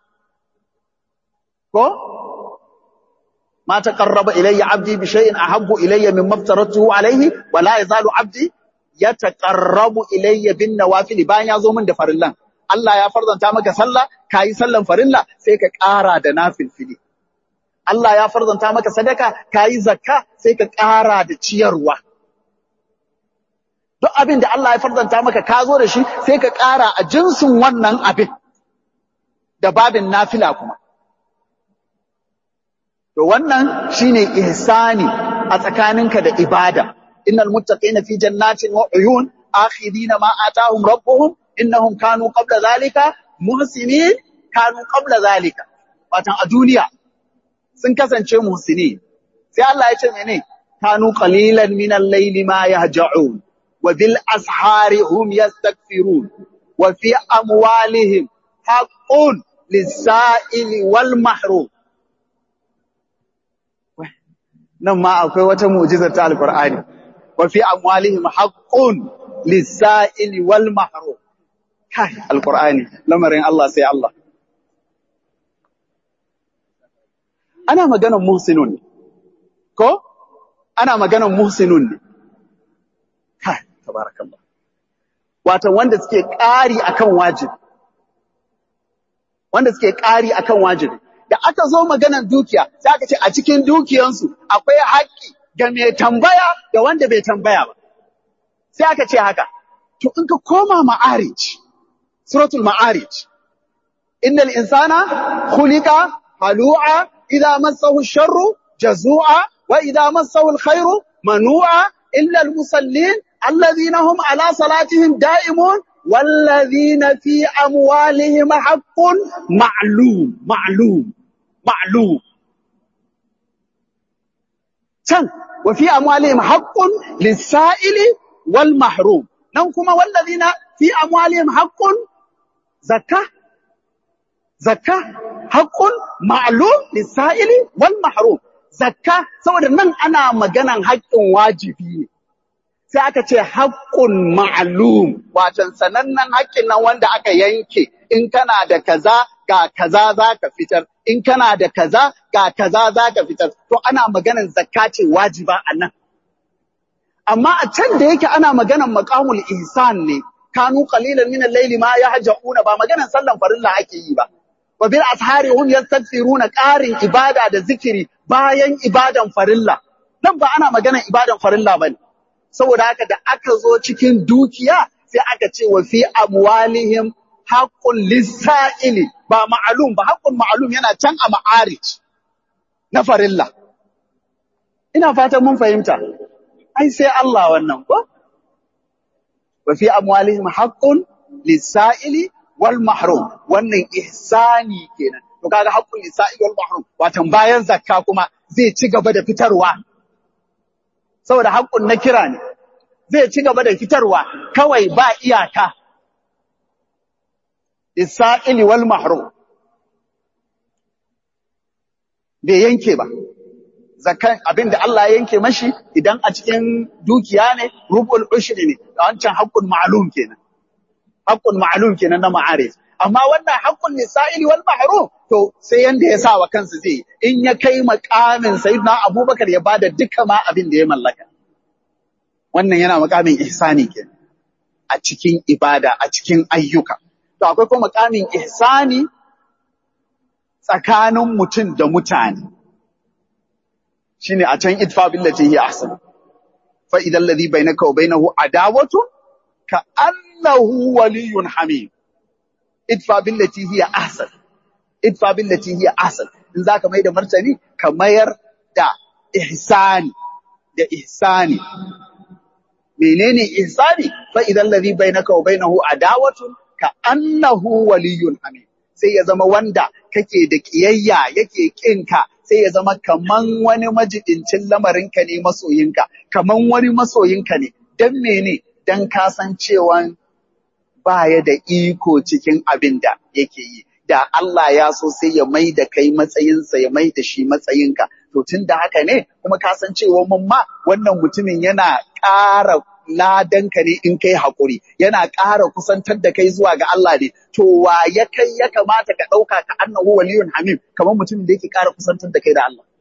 ko ma taqarraba ilayya abdi bi shay'in ahabbu ilayya mimma aftaratuhu alayhi wa la yazalu abdi yataqarrabu ilayya bin nawafil bayan ya zo min da farillan Allah ya farzanta maka sallah kayi sallan farilla sai ka ƙara da nafilfili Allah ya farzanta maka sadaka kayi zakka sai ka ƙara da ciyarwa duk abin da Allah ya farzanta maka ka zo da shi sai ka ƙara a jinsin wannan abin da babin nafila kuma To wannan shine ihsani a tsakaninka da ibada. Innal muttaqina fi jannatin wa uyun akhidina ma atahum rabbuhum innahum kanu qabla zalika muhsinin kanu qabla zalika. Watan a duniya sun kasance muhsini. Sai Allah ya ce mene? Kanu qalilan min al-layli ma yahja'un wa bil ashari hum yastaghfirun wa fi amwalihim haqqun lis-sa'ili wal mahrum. nan ma akwai wata mu'jizar ta alqur'ani wa fi amwalihim haqqun lis-sa'ili wal mahrum kai alqur'ani lamarin Allah sai Allah ana maganar muhsinun ko ana maganar muhsinun ne kai tabarakallah wato wanda suke ƙari akan wajibi wanda suke ƙari akan wajibi da aka zo maganar dukiya sai aka ce a cikin dukiyansu akwai haƙƙi ga mai tambaya da wanda bai tambaya ba sai aka ce haka to in ka koma ma'arij suratul ma'arij innal insana khuliqa halu'a idza massahu sharru jazu'a wa idza massahu alkhairu manu'a illa almusallin alladhina hum ala salatihim da'imun والذين في أموالهم حق معلوم معلوم معلوم can wa fi amwalihim haqqun lis-sa'ili wal mahrum nan kuma wallazina fi amwalihim haqqun zakka zakka haqqun ma'lum lis-sa'ili wal mahrum zakka saboda nan ana maganan haƙƙin wajibi ne sai aka ce haƙƙun ma'lum wato sanannen haƙƙin nan wanda aka yanke in kana da kaza ga kaza za ka fitar in kana da kaza ga kaza za ka fitar to ana maganan zakka ce wajiba a nan amma a can da yake ana maganan maqamul ihsan ne kanu qalilan min al-layli ma yahja'una ba maganan sallan farilla ake yi ba wa bil ashari hum yastaghfiruna qarin ibada da zikiri bayan ibadan farilla nan ba ana maganan ibadan farilla bane saboda haka da aka zo cikin dukiya sai aka ce wa fi amwalihim haqqul lisa'ili ba ma'alum ba haqqul ma'alum yana can a ma'arij na farilla ina fatan mun fahimta ai sai Allah wannan ko wa fi amwalihim haqqun lisa'ili wal mahrum wannan ihsani kenan to kaga haqqul lisa'ili wal mahrum watan bayan zakka kuma zai ci gaba da fitarwa saboda haƙƙun na kira ne zai ci gaba da fitarwa kawai ba iyaka isa'ili wal mahrum bai yanke ba zakan abin da Allah ya yanke mashi idan a cikin dukiya ne rubul ushri ne wancan haqqun ma'lum kenan haqqun ma'lum kenan na ma'arif amma wannan haqqun lisa'ili wal mahrum to sai yanda ya sa wa kansa zai in ya kai makamin sayyidina Abubakar ya bada duka ma abin da ya mallaka wannan yana makamin ihsani kenan a cikin ibada a cikin ayyuka to akwai kuma makamin ihsani tsakanin mutum da mutane shine a can idfa billati hi ahsan fa idan ladhi bainaka wa bainahu adawatu ka annahu waliyyun hamim idfa billati hi ahsan idfa billati hi ahsan in zaka mai da martani ka mayar da ihsani da ihsani menene ihsani fa idan ladhi bainaka wa bainahu adawatun ka annahu waliyyun hamim sai ya zama wanda kake da kiyayya yake kinka sai ya zama kaman wani majidincin lamarinka ne masoyinka kaman wani masoyinka ne dan mene dan kasancewan baya da iko cikin abin da yake yi da Allah ya so sai ya mai da kai matsayinsa ya mai da shi matsayinka to tun da haka ne kuma kasancewa mun ma wannan mutumin yana ƙara ladanka ne in kai haƙuri yana ƙara kusantar da kai zuwa ga Allah ne to wa ya kai ya kamata ka ɗauka ka annahu waliyun hamim kamar mutumin da yake ƙara kusantar da kai da Allah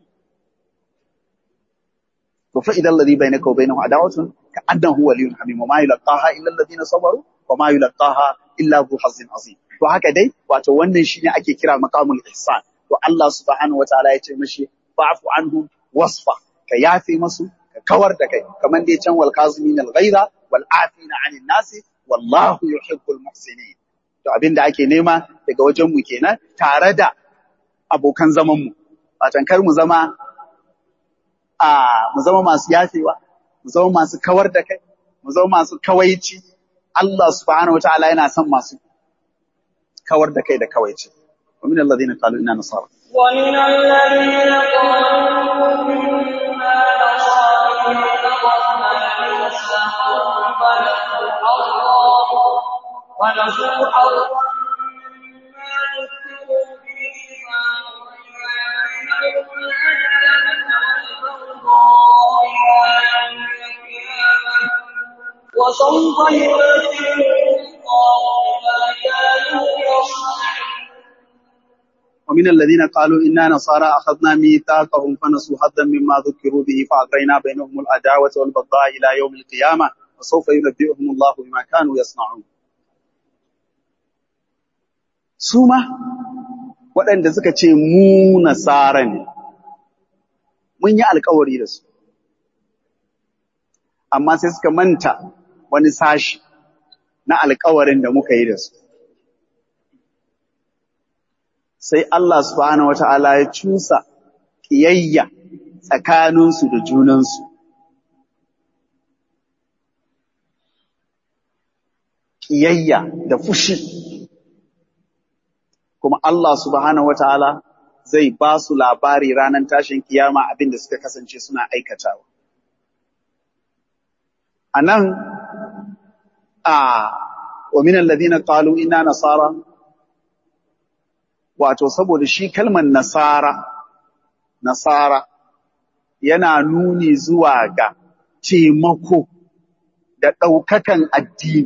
to fa idan ladhi bainaka wa bainahu adawatun ka annahu waliyun hamim wa ma yulqaha illa alladhina sabaru wa ma yulqaha illa dhu hazzin azim to haka dai wato wannan shine ake kira maqamul ihsan to Allah subhanahu wataala ya ce mashi fa'fu anhum wasfa ka yafe masu ka kawar da kai kamar dai can wal kazimin al ghaira wal afina anin nasi wallahu yuhibbul muhsinin to abin da ake nema daga wajen mu kenan tare da abokan zaman mu watan kar mu zama a mu zama masu yafewa mu zama masu kawar da kai mu zama masu kawaici Allah subhanahu wataala yana son masu kawar da kai da kawaici wa min alladhina qalu inna nasara ومن الذين قالوا إنا نصارى اتخذنا ميثاقهم فنسوا حظا ونسوا حظا مما ذكروا به فأغرينا بينهم العداوة والبغضاء إلى يوم القيامة وسوف ينبئهم الله بما كانوا يصنعون ومن الذين قالوا إنا نصارى أخذنا ميثاقهم فنسوا حظا مما ذكروا به فأغرينا بينهم العداوة والبغضاء إلى يوم القيامة وسوف ينبئهم الله بما كانوا يصنعون suma waɗanda suka ce mu nasara ne mun yi alkawari da su amma sai suka manta wani sashi na alkawarin da muka yi da su sai Allah subhanahu wata'ala ya cusa ƙiyayya tsakaninsu da junansu. Ƙiyayya da fushi. Kuma Allah subhanahu wata'ala zai ba su labari ranar tashin kiyama abin da suka kasance suna aikatawa. A nan, a wa minan ladina qalu inna nasara wato saboda shi kalmar nasara nasara yana nuni zuwa ga taimako da ɗaukakan addini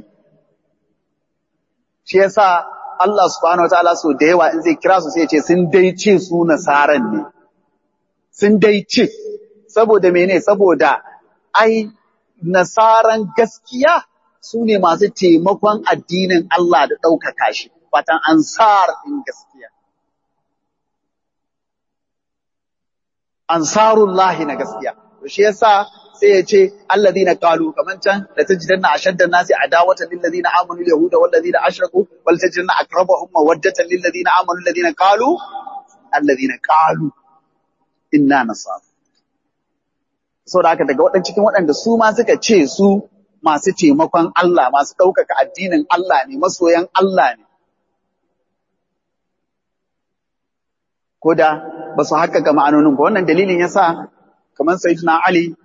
shi yasa Allah subhanahu wataala so da yawa in zai kira su sai ya ce sun dai ce su nasaran ne sun dai ce saboda mene saboda ai nasaran gaskiya su ne masu taimakon addinin Allah da ɗaukaka shi watan ansar ɗin gaskiya ansarullahi na gaskiya to shi yasa sai ya ce alladhina qalu kaman can la tajidanna ashaddan nasi adawatan lil ladina amanu al yahuda wal ladina ashraku wal tajidanna aqrabahum mawaddatan lil ladina amanu alladhina qalu alladhina qalu inna nasara saboda haka daga waɗannan cikin waɗanda su ma suka ce su masu taimakon Allah masu ɗaukaka addinin Allah ne masoyan Allah ne ko da ba su haƙƙaƙa ma'anonin ba wannan dalilin yasa kamar sayyidina Ali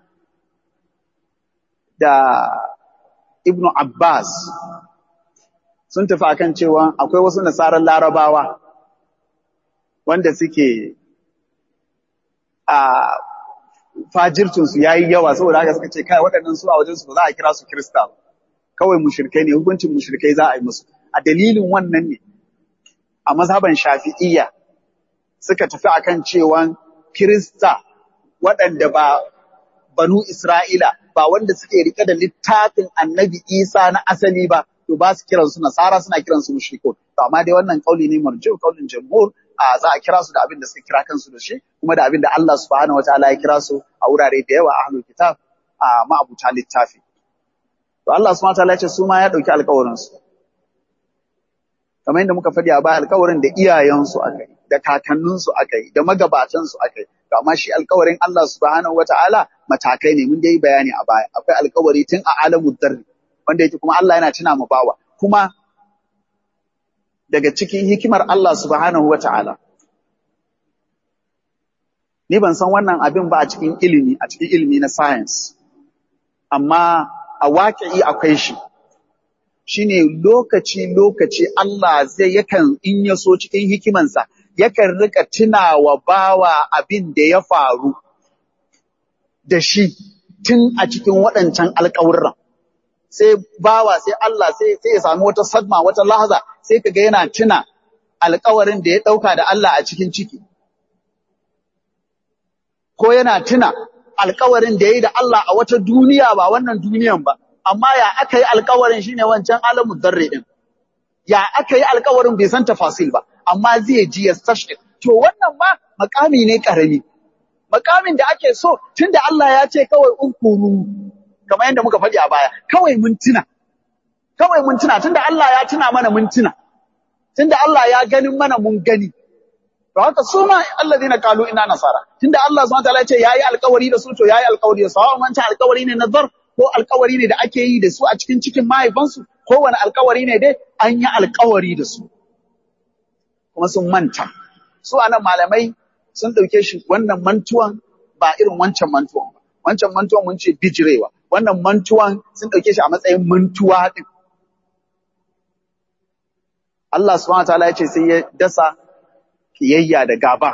da Ibn Abbas sun tafi akan cewa akwai wasu nasarar larabawa wanda suke a fajircin su yayi yawa saboda haka suka ce kai waɗannan su a wajen su ba za a kira su Kirista ba kawai mushrikai ne hukuncin mushrikai za a yi musu a dalilin wannan ne a mazhaban Shafi'iyya suka tafi akan cewa Kirista waɗanda ba banu Isra'ila ba wanda suke rike da littafin Annabi Isa na asali ba to ba su kiransu nasara suna kiransu mushrikun to amma dai wannan kauli ne marji'u kaulin jamhur a za a kira su da abin da suka kira kansu da shi kuma da abin da Allah subhanahu wataala ya kira su a wurare da yawa ahlul kitab a ma'abuta littafi to Allah subhanahu wataala ya ce su ma ya dauki alƙawarin su kamar yadda muka faɗi a baya alƙawarin da iyayensu aka yi da kakanninsu aka yi da magabatansu aka yi to amma shi alƙawarin Allah subhanahu wataala matakai ne mun dai bayani a baya akwai alƙawari tun a alamud darri wanda yake kuma Allah yana tuna mu bawa kuma daga cikin hikimar Allah subhanahu wata'ala ni ban san wannan abin ba a cikin ilimi a cikin ilimi na science amma a waƙi akwai shi shine lokaci lokaci Allah zai yakan in ya so cikin hikimansa yakan rika tunawa bawa abin da ya faru da shi tun a cikin waɗancan alƙawurran sai bawa sai Allah sai sai ya sami wata sadma wata lahaza sai kaga yana tuna alƙawarin da ya ɗauka da Allah a cikin ciki ko yana tuna alƙawarin da ya yi da Allah a wata duniya ba wannan duniyan ba amma ya aka yi alƙawarin shine wancan alamu darre din ya aka yi alƙawarin bai san tafasil ba amma zai ji ya sashi to wannan ma makami ne karami makamin da ake so tunda Allah ya ce kawai unkuru kamar yadda muka faɗi a baya kawai mun tuna kawai mun tuna tunda Allah ya tuna mana mun tuna tunda Allah ya ganin mana mun gani to haka su ma alladhina qalu inna nasara tunda Allah subhanahu wataala ya ce yayi alƙawari da su to yayi alƙawari da su hawan wancan alƙawari ne nazar ko alƙawari ne da ake yi da su a cikin cikin mahaifansu ko wani alƙawari ne dai an yi alƙawari da su kuma sun manta su anan malamai sun ɗauke shi wannan mantuwan ba irin wancan mantuwan ba wancan mantuwan mun ce bijirewa wannan mantuwan sun ɗauke shi a matsayin mantuwa ɗin. Allah subhanahu wataala ya ce sai ya dasa kiyayya da gaba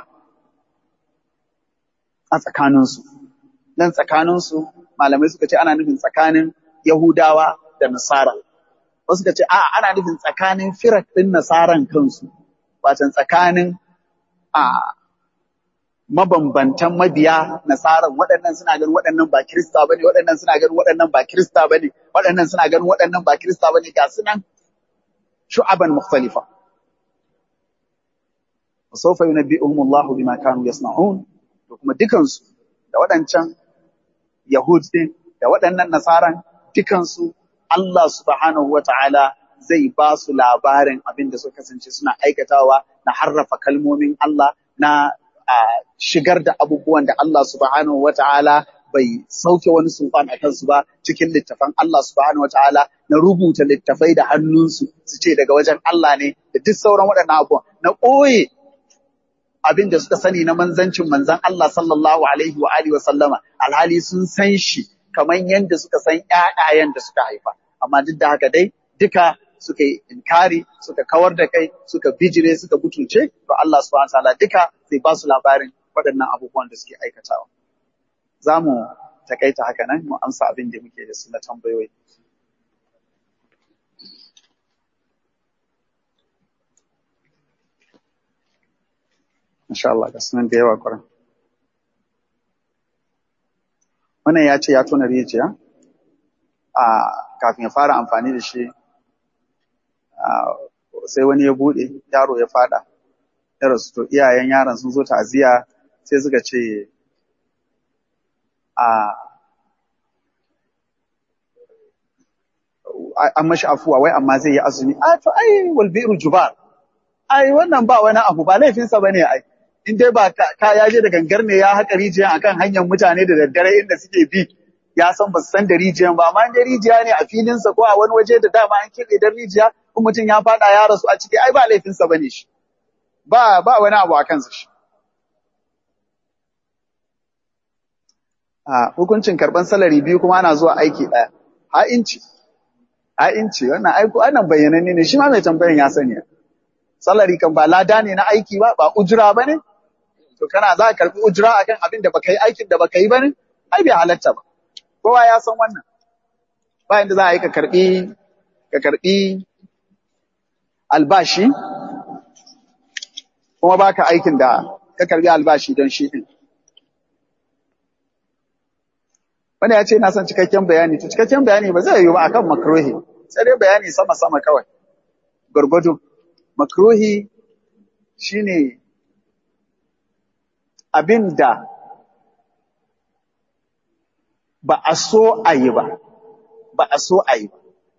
a tsakaninsu. Nan tsakaninsu malamai suka ce ana nufin tsakanin Yahudawa da Nasara. Wasu suka ce a ana nufin tsakanin firak ɗin Nasaran kansu, watan tsakanin a mabambantan mabiya nasaran waɗannan suna ganin waɗannan ba kirista bane waɗannan suna ganin waɗannan ba kirista bane waɗannan suna ganin waɗannan ba kirista bane ga su nan shu'aban mukhtalifa sawfa yunabbi'uhum Allahu bima kanu yasna'un to kuma dukansu da waɗancan yahud din da waɗannan nasaran dukansu Allah subhanahu wata'ala zai ba su labarin abin da suka kasance suna aikatawa na harrafa kalmomin Allah na a shigar da abubuwan da Allah subhanahu wa ta'ala bai sauke wani sulfan a kansu ba cikin littafan Allah subhanahu wa ta'ala na rubuta littafai da hannunsu su ce daga wajen Allah ne da duk sauran waɗannan abubuwan na ɓoye abin da suka sani na manzancin manzan Allah sallallahu alaihi wa alihi wa sallama alhali sun san shi kamar yadda suka san ƴaƴayen da suka haifa amma duk da haka dai duka suka yi inkari suka kawar da kai suka bijire suka butulce to Allah subhanahu wataala duka zai ba su labarin waɗannan abubuwan da suke aikatawa za mu takaita haka nan mu amsa abin da muke da su na tambayoyi Masha Allah ga sunan da yawa kwarai. Wannan ya ce ya tona rijiya a kafin ya fara amfani da shi sai wani ya bude yaro ya fada ya rasu to iyayen yaron sun zo ta'aziyya sai suka ce a an mashi afuwa wai amma zai yi azumi a to ai wal bi'ru jubar ai wannan ba wani abu ba laifinsa bane ai in dai ba ka ya je da gangar ne ya haƙa rijiyan akan hanyar mutane da daddare inda suke bi ya san ba su san da rijiyan ba amma in dai rijiya ne a filinsa ko a wani waje da dama an keɓe dan rijiya in mutum ya faɗa ya rasu a ciki ai ba laifinsa bane shi ba ba wani abu a kansa shi a hukuncin karɓan salari biyu kuma ana zuwa aiki ɗaya ha inci ha inci wannan aiko wannan bayyananne ne shi ma mai tambayan ya sani salari kan ba lada ne na aiki ba ba ujira ba ne to kana za ka karɓi ujira akan abin da baka yi aikin da baka yi ba ne ai bai halatta ba kowa ya san wannan ba inda za a yi ka karbi ka karbi albashi kuma baka aikin da ka karbi albashi don shi din wanda ya ce na son cikakken bayani to cikakken bayani ba zai yi ba akan makruhi sai dai bayani sama sama kawai gurgudu makruhi shine abinda ba a so a yi ba ba a so a yi ba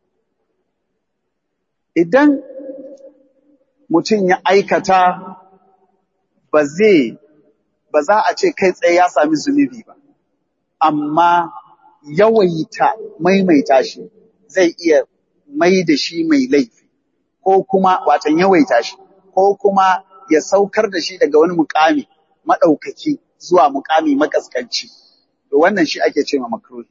idan mutum ya aikata ba zai ba za a ce kai tsaye ya sami zunubi ba amma yawaita maimaita shi zai iya mai da shi mai laifi ko kuma watan yawaita shi ko kuma ya saukar da shi daga wani mukami maɗaukaki zuwa mukami makaskanci to wannan shi ake ce ma makruhi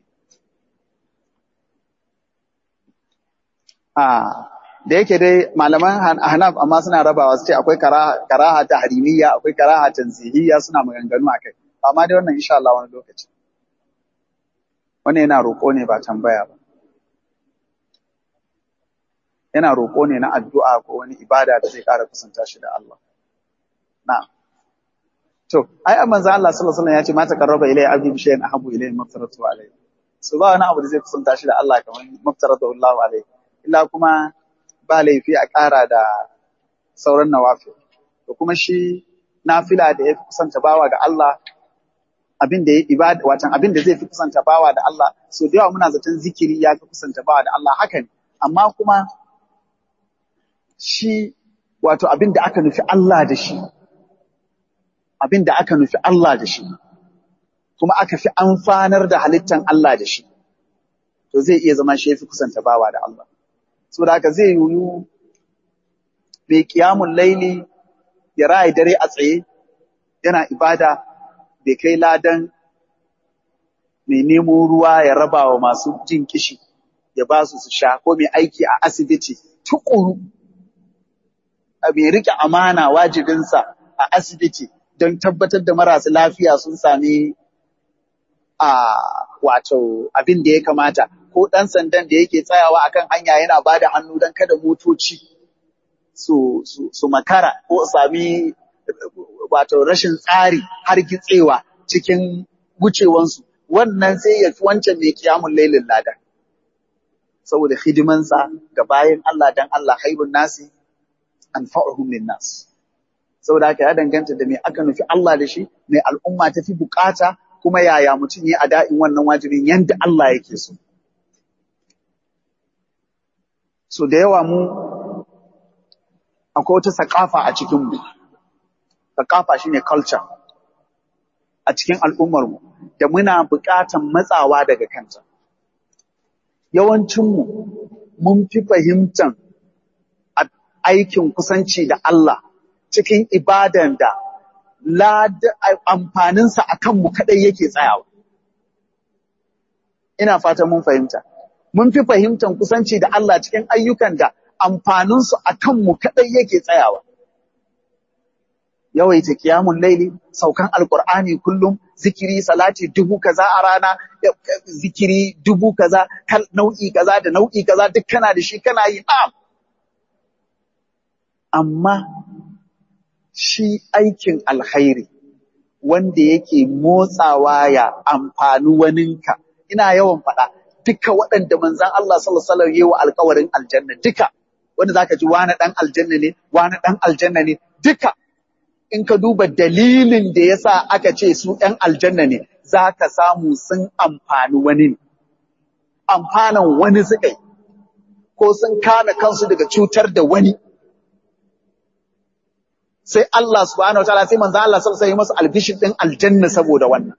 ah da yake dai malaman Hanaf amma suna rabawa su ce akwai karaha ta harimiyya akwai karaha tanzihiyya suna maganganu akai amma dai wannan insha Allah wani lokaci wannan yana roƙo ne ba tambaya ba yana roƙo ne na addu'a ko wani ibada da zai ƙara kusanta shi da Allah na'am to ai manzo Allah sallallahu alaihi wasallam ya ce ma taqarraba ilayya abdi bi shay'in ahabbu ilayhi maftaratu alayhi so ba wani abu da zai kusanta shi da Allah kamar maftaratu Allah alayhi illa kuma ba laifi a ƙara da sauran nawafi. To kuma shi nafila da ya fi kusanta bawa ga Allah abin da ya ibada watan abin da zai fi kusanta bawa da Allah so da yawa muna zaton zikiri ya fi kusanta bawa da Allah haka ne amma kuma shi wato abin da aka nufi Allah da shi abin da aka nufi Allah da shi kuma aka fi amfanar da halittan Allah da shi to zai iya zama shi ya fi kusanta bawa da Allah saboda haka zai yiwu mai kiyamun laili ya ra'ayi dare a tsaye yana ibada bai kai ladan mai nemo ruwa ya raba wa masu jin kishi ya ba su su sha ko mai aiki a asibiti tukuru a mai rike amana wajibinsa a asibiti don tabbatar da marasu lafiya sun sami a wato abin da ya kamata ko ɗan sandan da yake tsayawa akan hanya yana ba da hannu don kada motoci su, su, su makara ko sami wato rashin tsari har gitsewa cikin wucewansu wannan sai ya fi wancan mai kiyamun lailin lada saboda hidimansa ga bayan Allah dan Allah haibun nasi an fa'uhum lin nas saboda haka ya danganta da me aka nufi Allah da shi mai al'umma ta fi bukata kuma yaya mutum ya ada'in wannan wajibin yanda Allah yake so so da yawa mu akwai wata sakafa a cikinmu sakafa shine culture a cikin al'ummarmu da muna buƙatan matsawa daga kanta yawancinmu mun fi fahimtan aikin kusanci da Allah cikin ibadan da amfaninsa a kanmu kaɗai yake tsayawa. Ina fatan mun fahimta. Mun fi fahimtan kusanci da Allah cikin ayyukan da amfaninsu a kanmu kaɗai yake tsayawa. Yawaita kiyamun laili, saukan alkur'ani kullum, zikiri salati dubu kaza a rana, zikiri dubu kaza, nau'i kaza da nau'i kaza duk kana da shi kana yi na'am. Amma shi aikin alkhairi wanda yake motsawa ya amfani waninka, ina yawan faɗa duka waɗanda manzan Allah sallallahu alaihi wasallam yayi wa alƙawarin aljanna duka wanda zaka ji wani dan aljanna ne wani dan aljanna ne duka in ka duba dalilin da yasa aka ce su ɗan aljanna ne zaka samu sun amfani wani ne amfanan wani suka yi ko sun kame kansu daga cutar da wani sai Allah subhanahu wa ta'ala sai manzo Allah sallallahu alaihi wasallam masa albishin din aljanna saboda wannan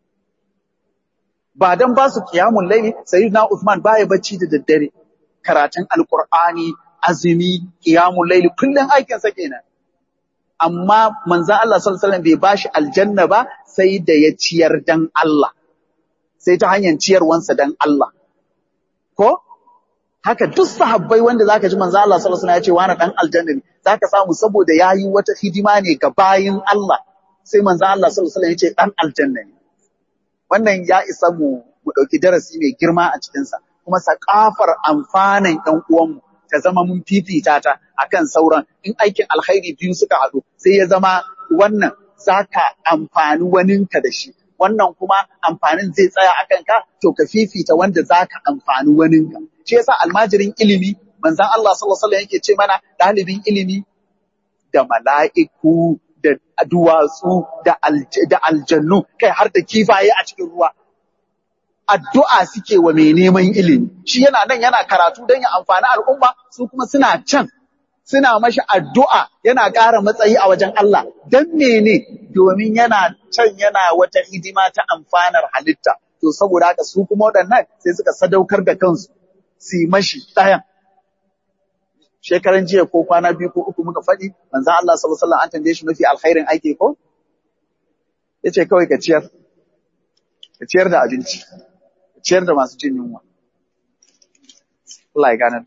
ba dan ba su qiyamul layli sayyidina Uthman baya bacci da daddare karatun alqur'ani azumi qiyamul layli kullun aikin sa kenan amma manzo Allah sallallahu alaihi wasallam bai bashi aljanna ba sai da ya ciyar dan Allah sai ta hanyar ciyarwansa dan Allah ko haka duk sahabbai wanda zaka ji manzo Allah sallallahu alaihi wasallam ya ce wani dan aljanna ne zaka samu saboda yayi wata hidima ne ga bayin Allah sai manzo Allah sallallahu alaihi wasallam ya ce dan aljanna ne wannan ya isa mu mu ɗauki darasi mai girma a cikinsa kuma sakafar amfanin ɗan uwanmu ta zama mun fifita ta akan sauran in aikin alkhairi biyu suka haɗu sai ya zama wannan za ka amfani waninka da shi wannan kuma amfanin zai tsaya a kanka to ka fifita wanda za ka amfani waninka shi yasa almajirin ilimi manzon Allah sallallahu alaihi wasallam yake ce mana ɗalibin ilimi da mala'iku da duwatsu da da aljannu kai har da kifaye a cikin ruwa addu'a suke wa mai neman ilimi shi yana nan yana karatu don ya amfani al'umma su kuma suna can suna mashi addu'a yana ƙara matsayi a wajen Allah don mene domin yana can yana wata hidima ta amfanar halitta to saboda haka su kuma waɗannan sai suka sadaukar da kansu su yi mashi ɗayan shekaran jiya ko kwana biyu ko uku muka faɗi manzon Allah sallallahu alaihi wasallam an tambaye shi mafi alkhairin aiki ko yace kawai ka ciyar ka ciyar da abinci ka ciyar da masu jin yunwa Allah ya gane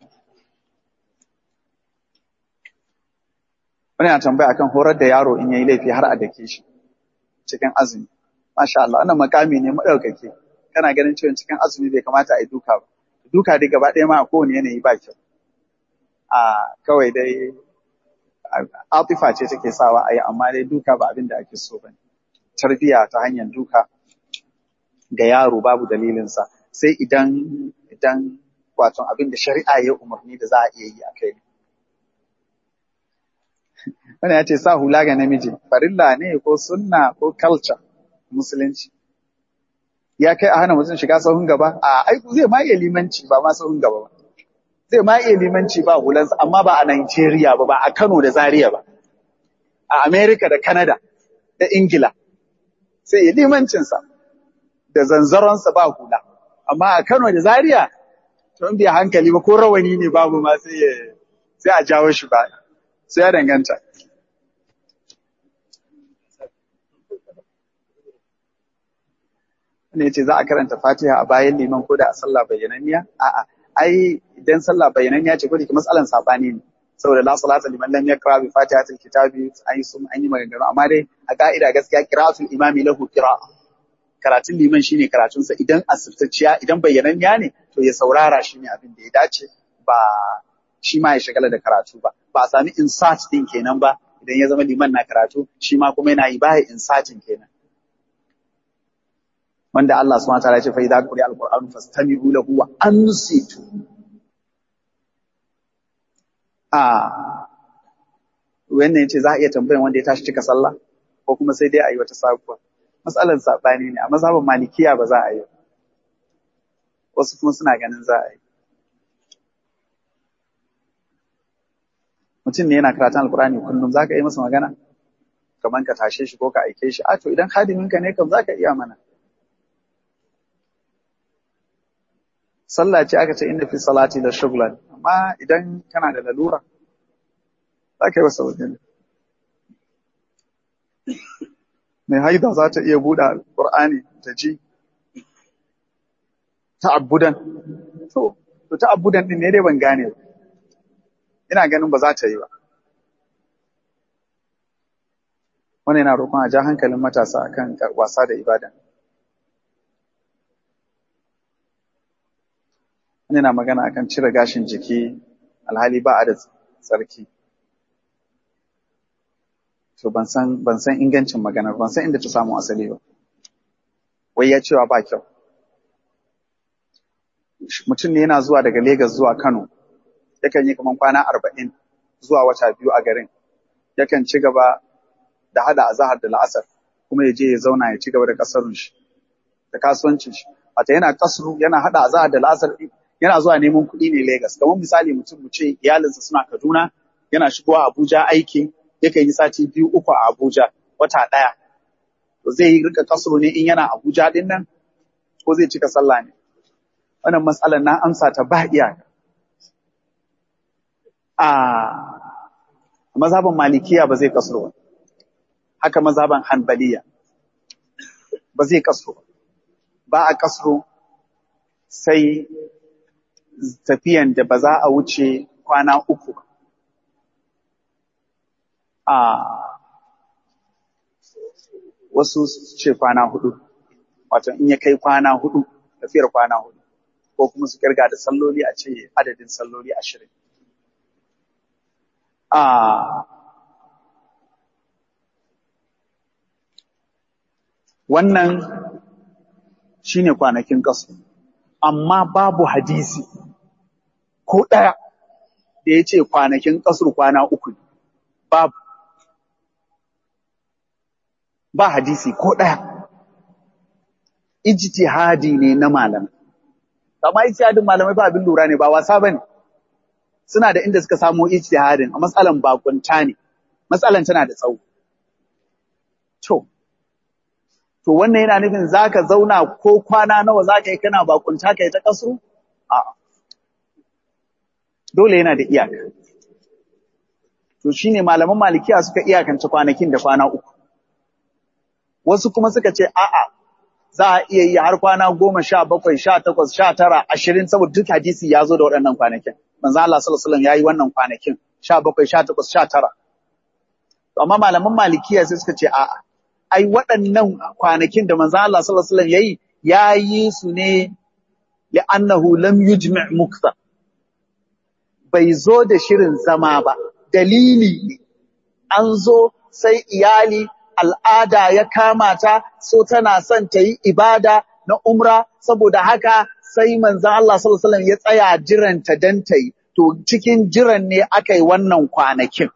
wani na tambaya akan horar da yaro in yayi laifi har a dake shi cikin azumi masha Allah wannan makami ne madaukake kana ganin cewa cikin azumi bai kamata a yi duka ba duka dai gaba ɗaya ma a kowane yanayi ba kyau a kawai dai atifa ce take sawa a yi amma dai duka ba abin da ake so bane tarbiya ta hanyar duka ga yaro babu dalilinsa sai idan idan wato abin da shari'a ya umarni da za a iya yi a kai wani ya ce sa hula ga namiji farilla ne ko sunna ko culture musulunci ya kai a hana mutum shiga sahun gaba a aiku zai ma iya limanci ba ma sahun gaba ba zai ma iya limanci ba hulansa amma ba a Nigeria ba ba a Kano da Zaria ba a America da Canada da Ingila sai ya limancinsa da zanzaronsa ba hula amma a Kano da Zaria to in bai hankali ba ko rawani ne babu ma sai ya sai a jawo shi ba sai ya danganta ne ce za a karanta Fatiha a bayan liman ko da a sallah bayyananniya a'a ai idan sallah bayyananniya ce ko da matsalan sabani ne saboda la salata liman lam yaqra bi fatihatil kitabi ai sun an yi maganganu amma dai a ka'ida gaskiya qira'atul imami lahu qira'a karatun liman shine karatunsa idan asirtacciya idan bayyananniya ne to ya saurara shi ne abin da ya dace ba shi ma ya shagala da karatu ba ba a sami insert din kenan ba idan ya zama liman na karatu shi ma kuma yana yi baya insatin kenan wanda Allah subhanahu wataala ya ce fa idza quri'a al-qur'anu fastami'u lahu wa ansitu a wannan yace za a iya tambayan wanda ya tashi cika sallah ko kuma sai dai a yi wata sabuwa matsalar sabani ne a mazhabin malikiya ba za a yi wasu kuma suna ganin za a yi mutum ne yana karatun alkurani kullum za ka yi masa magana kamar ka tashe shi ko ka aike shi a to idan hadiminka ne kam za ka iya mana sallah ce aka ce inda fi salati da shuglan amma idan kana da lalura za ka yi wasa wajen mai haida za ta iya buɗe alƙur'ani ta ji ta'abbudan to to ta'abbudan din ne dai ban gane ba ina ganin ba za ta yi ba wannan yana roƙon a ja hankalin matasa akan wasa da ibada wani na magana akan cire gashin jiki alhali ba a da tsarki to ban san ban san ingancin maganar ban san inda ta samu asali ba wai ya cewa ba kyau mutum ne yana zuwa daga Legas zuwa Kano yakan yi kaman kwana arba'in zuwa wata biyu a garin yakan ci gaba da hada azahar da la'asar kuma ya je ya zauna ya ci gaba da kasarun shi da kasuwancin shi wata yana kasru yana hada azahar da la'asar yana zuwa neman kuɗi ne Legas kamar misali mutum mu ce iyalinsa suna Kaduna yana shigowa Abuja aiki yakan yi sati biyu uku a Abuja wata ɗaya to zai yi rika kasru ne in yana Abuja din nan ko zai cika sallah ne wannan matsalar na amsa ta ba iyaka a mazhaban malikiya ba zai kasro ba haka mazhaban hanbaliya ba zai kasro ba a kasro sai tafiyan da ba za a wuce kwana uku a wasu ce kwana hudu wato in ya kai kwana hudu tafiyar kwana hudu ko kuma su kirga da salloli a ce adadin salloli ashirin a wannan shine kwanakin kasu amma babu hadisi ko ɗaya da ya ce kwanakin kasur kwana uku ne. babu ba hadisi ko ɗaya ijtihadi ne na malamai amma ijtihadin malamai ba abin lura ne ba wasa bane suna da inda suka samu ijtihadin a matsalan bakunta ne matsalan tana da tsawo to to wannan yana nufin zaka zauna ko kwana nawa zaka yi kana bakunta kai ta kasu a'a dole yana da iyaka to shine malaman malikiya suka iyakance kwanakin da kwana uku wasu kuma suka ce a'a za a iya yi har kwana goma sha bakwai sha takwas sha tara ashirin saboda duk hadisi ya zo da waɗannan kwanakin manzo Allah sallallahu alaihi wasallam ya yi wannan kwanakin sha bakwai sha takwas sha tara amma malaman malikiya sai suka ce a'a ai waɗannan kwanakin da manzo Allah sallallahu alaihi wasallam ya yi ya yi su ne li'annahu lam yujmi' mukta bai zo da shirin zama ba dalili ne an zo sai iyali al'ada ya kama ta so tana son ta yi ibada na umra saboda haka sai manzan Allah sallallahu alaihi wasallam ya tsaya jiranta dan ta yi to cikin jiran ne aka yi wannan kwanakin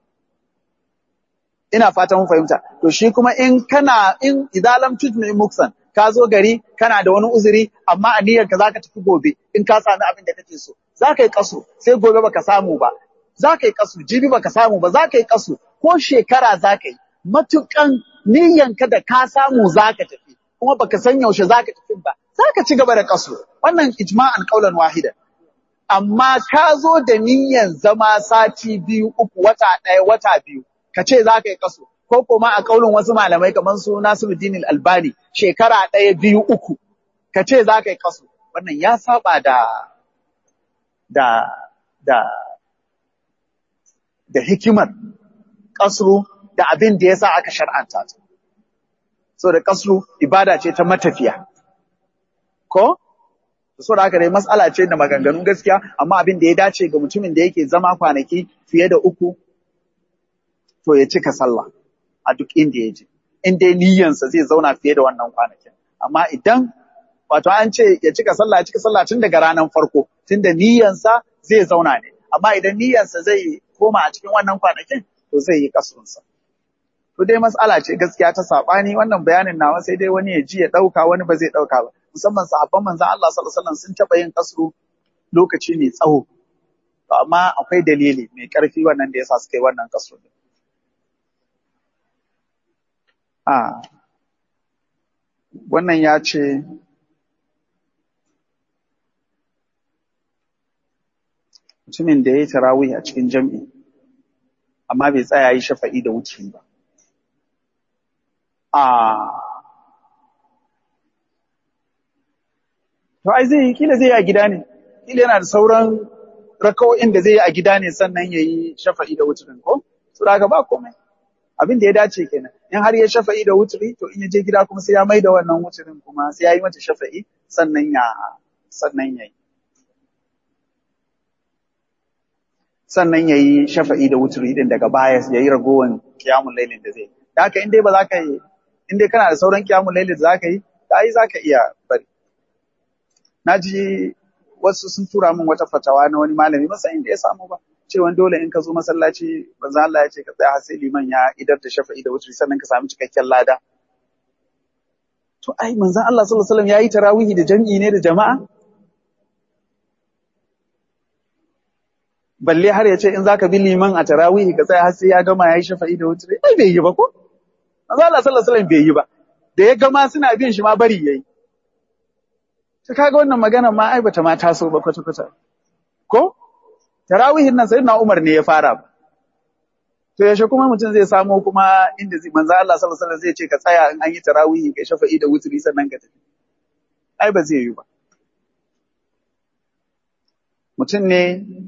ina fatan mun fahimta to shi kuma in kana in idalam tujmi muksan ka zo gari kana da wani uzuri amma a niyyar ka zaka tafi gobe in ka sami abin da kake so zaka yi kasu sai gobe baka samu ba zaka yi kasu jibi baka samu ba zaka yi kasu ko shekara zaka yi matukan niyyanka da ka samu zaka tafi kuma baka san yaushe zaka tafi ba zaka ci gaba da kasu wannan ijma'an qaulan wahida amma ka zo da niyyan zama sati biyu uku wata ɗaya wata biyu ka ce zaka yi kasu ko kuma a kaulin wasu malamai kamar su Nasiruddin Albani shekara ɗaya biyu uku ka ce zaka yi kasu wannan ya saba da da da da hikimar kasru da abin da yasa aka shar'anta ta so da kasru ibada ce ta matafiya ko so da haka dai mas'ala ce da maganganun gaskiya amma abin da ya dace ga mutumin da yake zama kwanaki fiye da uku to ya cika sallah a duk inda ya je in dai niyyansa zai zauna fiye da wannan kwanakin amma idan wato an ce ya cika sallah ya cika sallah tun daga ranar farko tun da niyyansa zai zauna ne amma idan niyyansa zai koma a cikin wannan kwanakin to zai yi kasurunsa to dai mas'ala ce gaskiya ta sabani wannan bayanin nawa sai dai wani ya ji ya dauka wani ba zai dauka ba musamman sahabban manzon Allah sallallahu alaihi wasallam sun taba yin kasru lokaci mai tsawo to amma akwai dalili mai karfi wannan da yasa suka yi wannan kasru a wannan ya ce mutumin da ya yi tarawih a cikin jam'i amma bai tsaya yi shafa'i da wuce ba. A to ai zai yi kila zai yi a gida ne, kila yana da sauran rakawo'in da zai yi a gida ne sannan ya yi shafa'i da wuturin ko? Su daga ba komai. Abin da ya dace kenan. In har ya shafa'i da wuturi, to in ya je gida kuma sai ya mai da wannan wuturin kuma sai ya yi mata shafa'i sannan ya sannan ya yi. sannan ya yi shafa'i da wuturi din daga baya ya yi ragowar kiyamun lailin da zai. Da haka in dai ba za ka yi, in dai kana da sauran kiyamun lailin da za ka yi, da yi za ka iya bari. Na ji wasu sun tura min wata fatawa na wani malami masa inda ya samu ba. Cewa dole in ka zo masallaci banza Allah ya ce ka tsaya har sai liman ya idar da shafa'i da wuturi sannan ka samu cikakken lada. To ai manzon Allah sallallahu alaihi wasallam ya yi tarawihi da jam'i ne da jama'a? balle har ya ce in zaka bi liman a tarawihi ka tsaya har sai ya gama yayi shafa'i da wutri ai bai yi ba ko manzo Allah sallallahu alaihi wasallam bai yi ba da ya gama suna bin shi ma bari yayi to kaga wannan magana ma ai bata ma taso ba kwata kwata ko tarawihin nan sayyidina Umar ne ya fara to yaushe kuma mutum zai samo kuma inda zai manzo Allah sallallahu alaihi wasallam zai ce ka tsaya in an yi tarawihi kai shafa'i da wutri sannan ka tafi ai ba zai yi ba mutum ne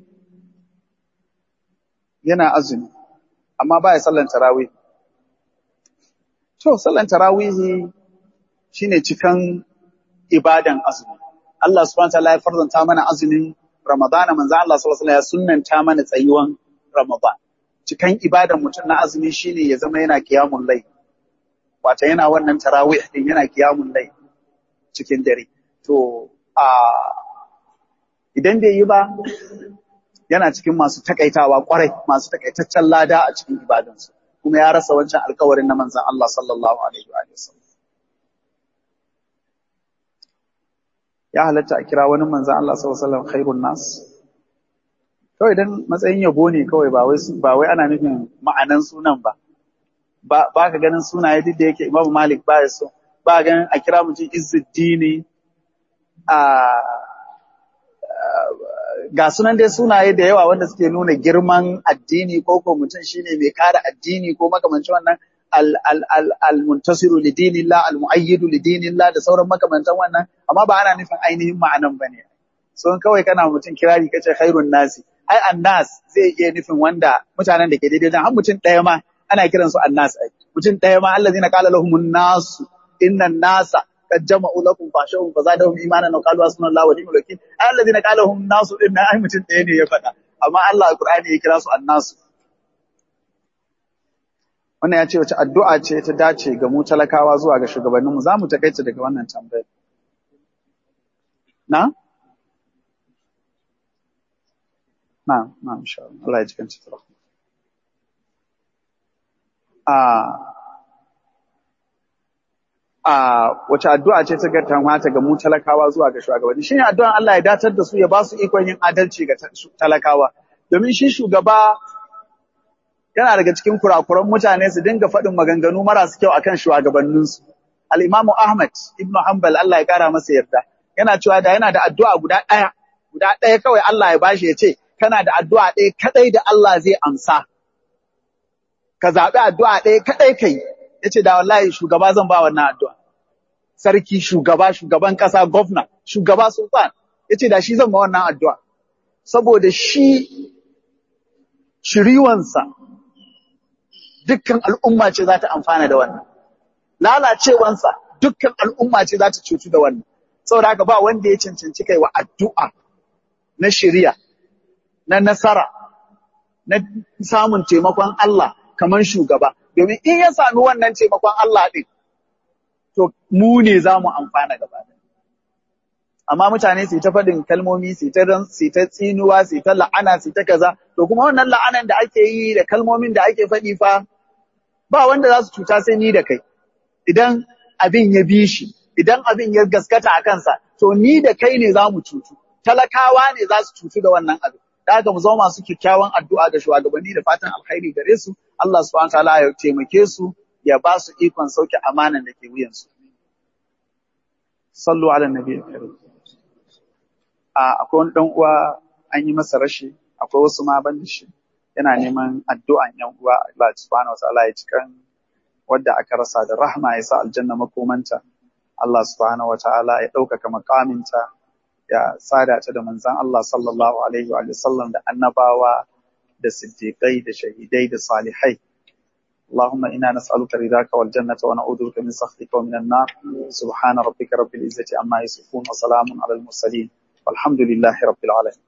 yana azumi amma ba ya sallan tarawih to sallan tarawihi shine cikan ibadan azumi Allah subhanahu wataala ya farzanta mana azumin Ramadana manzo Allah sallallahu alaihi wasallam ya sunnanta mana tsayuwan Ramadan cikan ibadan mutum na azumi shine ya zama yana qiyamul layl wato yana wannan tarawih din yana qiyamul layl cikin dare to a idan bai yi ba yana cikin masu takaitawa kwarai masu takaitaccen lada a cikin ibadansu kuma ya rasa wancan alkawarin na manzon Allah sallallahu alaihi wa sallam ya halatta a kira wani manzan Allah sallallahu alaihi wasallam khairun nas kawai dan matsayin yabo ne kawai ba wai ba wai ana nufin ma'anan sunan ba ba ba ka ganin sunaye duk da yake Imam Malik ba ya so ba ganin a kira mutum Izzuddin a ga sunan dai sunaye da yawa wanda suke nuna girman addini ko ko mutum shine mai kare addini ko makamancin wannan al-muntasiru li dinillah al-mu'ayyidu li dinillah da sauran makamantan wannan amma ba ana nufin ainihin ma'anan bane so kawai kana mutum kirari kace khairun nasi ai annas zai iya nufin wanda mutanen da ke daidai dan har mutum ɗaya ma ana kiran su annas ai mutum ɗaya ma allazina qala lahumun nas innan nasa qad jama'u lakum fashahum fazadahum imanan wa qalu hasbunallahu wa ni'mal wakeel ai allazina qala lahum nasu din ai mutum ɗaya ne ya faɗa amma Allah alqur'ani ya kira su annasu wannan ya ce wace addu'a ce ta dace ga mu talakawa zuwa ga shugabanninmu za mu takaita daga wannan tambayar. Na? Na, na, insha Allah. Allah ya ji kanci tsara. A wace addu'a ce ta gata mata ga mu talakawa zuwa ga shugabanni? Shi ne addu'an Allah ya datar da su ya ba su ikon yin adalci ga talakawa. Domin shi shugaba yana daga cikin kurakuran mutane su dinga faɗin maganganu marasu kyau akan shugabanninsu. Al-Imamu Ahmad ibn Hanbal Allah ya kara masa yarda yana cewa da yana da addu'a guda ɗaya guda ɗaya kawai Allah ya bashi ya ce kana da addu'a ɗaya kadai da Allah zai amsa ka zaɓi addu'a ɗaya kadai kai ya ce da wallahi shugaba zan ba wannan addu'a sarki shugaba shugaban ƙasa gwamna shugaba sultan ya ce da shi zan ba wannan addu'a saboda shi shiriwansa dukkan al'umma ce za ta amfana da wannan. Lalacewansa dukkan al'umma ce za ta cutu da wannan. Saboda haka ba wanda ya cancanci kai wa addu'a na shirya, na nasara, na samun taimakon Allah kamar shugaba. Domin in ya sami wannan taimakon Allah ɗin, to mu ne za mu amfana gaba Amma mutane su ta faɗin kalmomi, su ta tsinuwa, su ta la'ana, su ta kaza, to kuma wannan la'anan da ake yi da kalmomin da ake faɗi fa ba wanda za su cuta sai ni da kai. Idan abin ya bi shi, idan abin ya gaskata a kansa, to ni da kai ne za mu cutu. Talakawa ne za su cutu da wannan abin. Da haka mu zama masu kyakkyawan addu'a ga shugabanni da fatan alkhairi gare su, Allah subhanahu ta'ala ya taimake su, ya ba su ikon sauke amanan da ke wuyansu. Sallu ala nabi karim. A akwai wani ɗan uwa an yi masa rashi, akwai wasu ma ban da shi. yana neman addu'an ‘yan uwa Allah subhanahu wa ta'ala ya cikan wadda aka rasa da rahma ya sa aljanna makomanta. Allah subhanahu wa ta'ala ya ɗaukaka makaminta ya sada ta da manzan Allah sallallahu alaihi wa sallam da annabawa da siddiƙai da shahidai da salihai. اللهم إنا نسألك رضاك والجنة ونعوذ بك من سخطك ومن النار سبحان ربك رب العزة عما يصفون وسلام على المرسلين والحمد لله رب العالمين